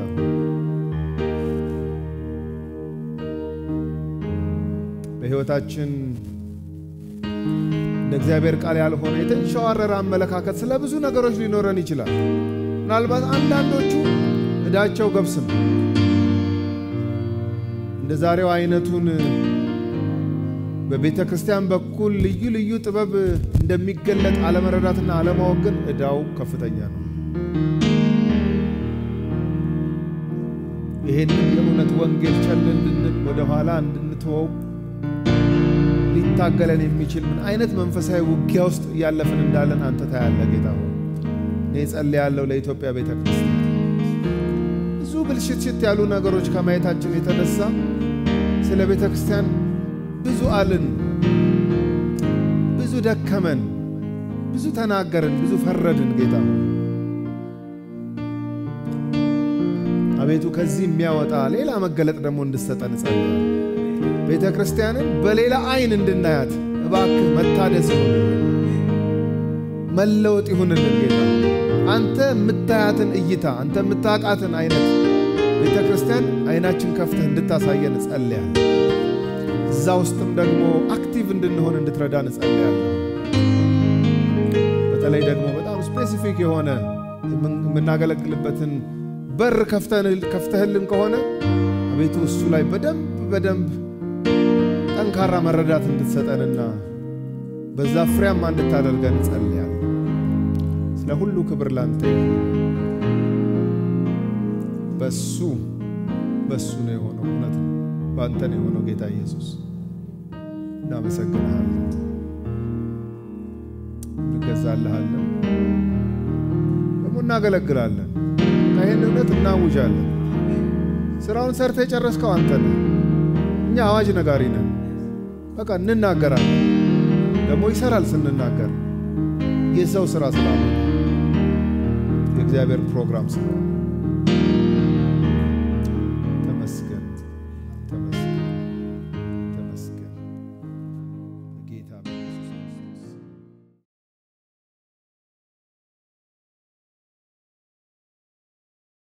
በሕይወታችን እንደ እግዚአብሔር ቃል ያልሆነ የተንሸዋረረ አመለካከት ስለ ብዙ ነገሮች ሊኖረን ይችላል። ምናልባት አንዳንዶቹ ዕዳቸው ገብስ ነው። እንደ ዛሬው አይነቱን በቤተ ክርስቲያን በኩል ልዩ ልዩ ጥበብ እንደሚገለጥ አለመረዳትና አለማወቅ ግን ዕዳው ከፍተኛ ነው። ይሄንን የእውነት ወንጌል ቸል እንድንል ወደኋላ እንድንተወው ሊታገለን የሚችል ምን አይነት መንፈሳዊ ውጊያ ውስጥ እያለፍን እንዳለን አንተ ታያለህ ጌታ ሆይ። እኔ ጸልያለሁ ለኢትዮጵያ ቤተ ክርስቲያን ብዙ ብልሽትሽት ያሉ ነገሮች ከማየታችን የተነሳ ስለ ቤተ ክርስቲያን ብዙ አልን፣ ብዙ ደከመን፣ ብዙ ተናገርን፣ ብዙ ፈረድን። ጌታ ሆይ አቤቱ ከዚህ የሚያወጣ ሌላ መገለጥ ደግሞ እንድሰጠን እጸልያለሁ። ቤተ ክርስቲያንን በሌላ አይን እንድናያት እባክህ መታደስ ይሁንልን፣ መለወጥ ይሁንልን። ጌታ አንተ የምታያትን እይታ አንተ የምታውቃትን አይነት ቤተ ክርስቲያን አይናችን ከፍተህ እንድታሳየን እጸልያለሁ። እዛ ውስጥም ደግሞ አክቲቭ እንድንሆን እንድትረዳን እጸልያለሁ። በተለይ ደግሞ በጣም ስፔሲፊክ የሆነ የምናገለግልበትን በር ከፍተህልን ከሆነ አቤቱ እሱ ላይ በደንብ በደንብ ጠንካራ መረዳት እንድትሰጠንና በዛ ፍሬያማ እንድታደርገን እጸልያለሁ። ስለ ሁሉ ክብር ላንተ በሱ በሱ ነው የሆነው። እውነት ነው፣ በአንተ ነው የሆነው። ጌታ ኢየሱስ እናመሰግንሃለን፣ እንገዛልሃለን፣ ደግሞ እናገለግላለን። ይህን እውነት እናውጃለን። ስራውን ሰርተ የጨረስከው አንተ ነህ። እኛ አዋጅ ነጋሪ ነን። በቃ እንናገራለን፣ ደግሞ ይሰራል ስንናገር። የሰው ስራ ስላለ የእግዚአብሔር ፕሮግራም ስለሆነ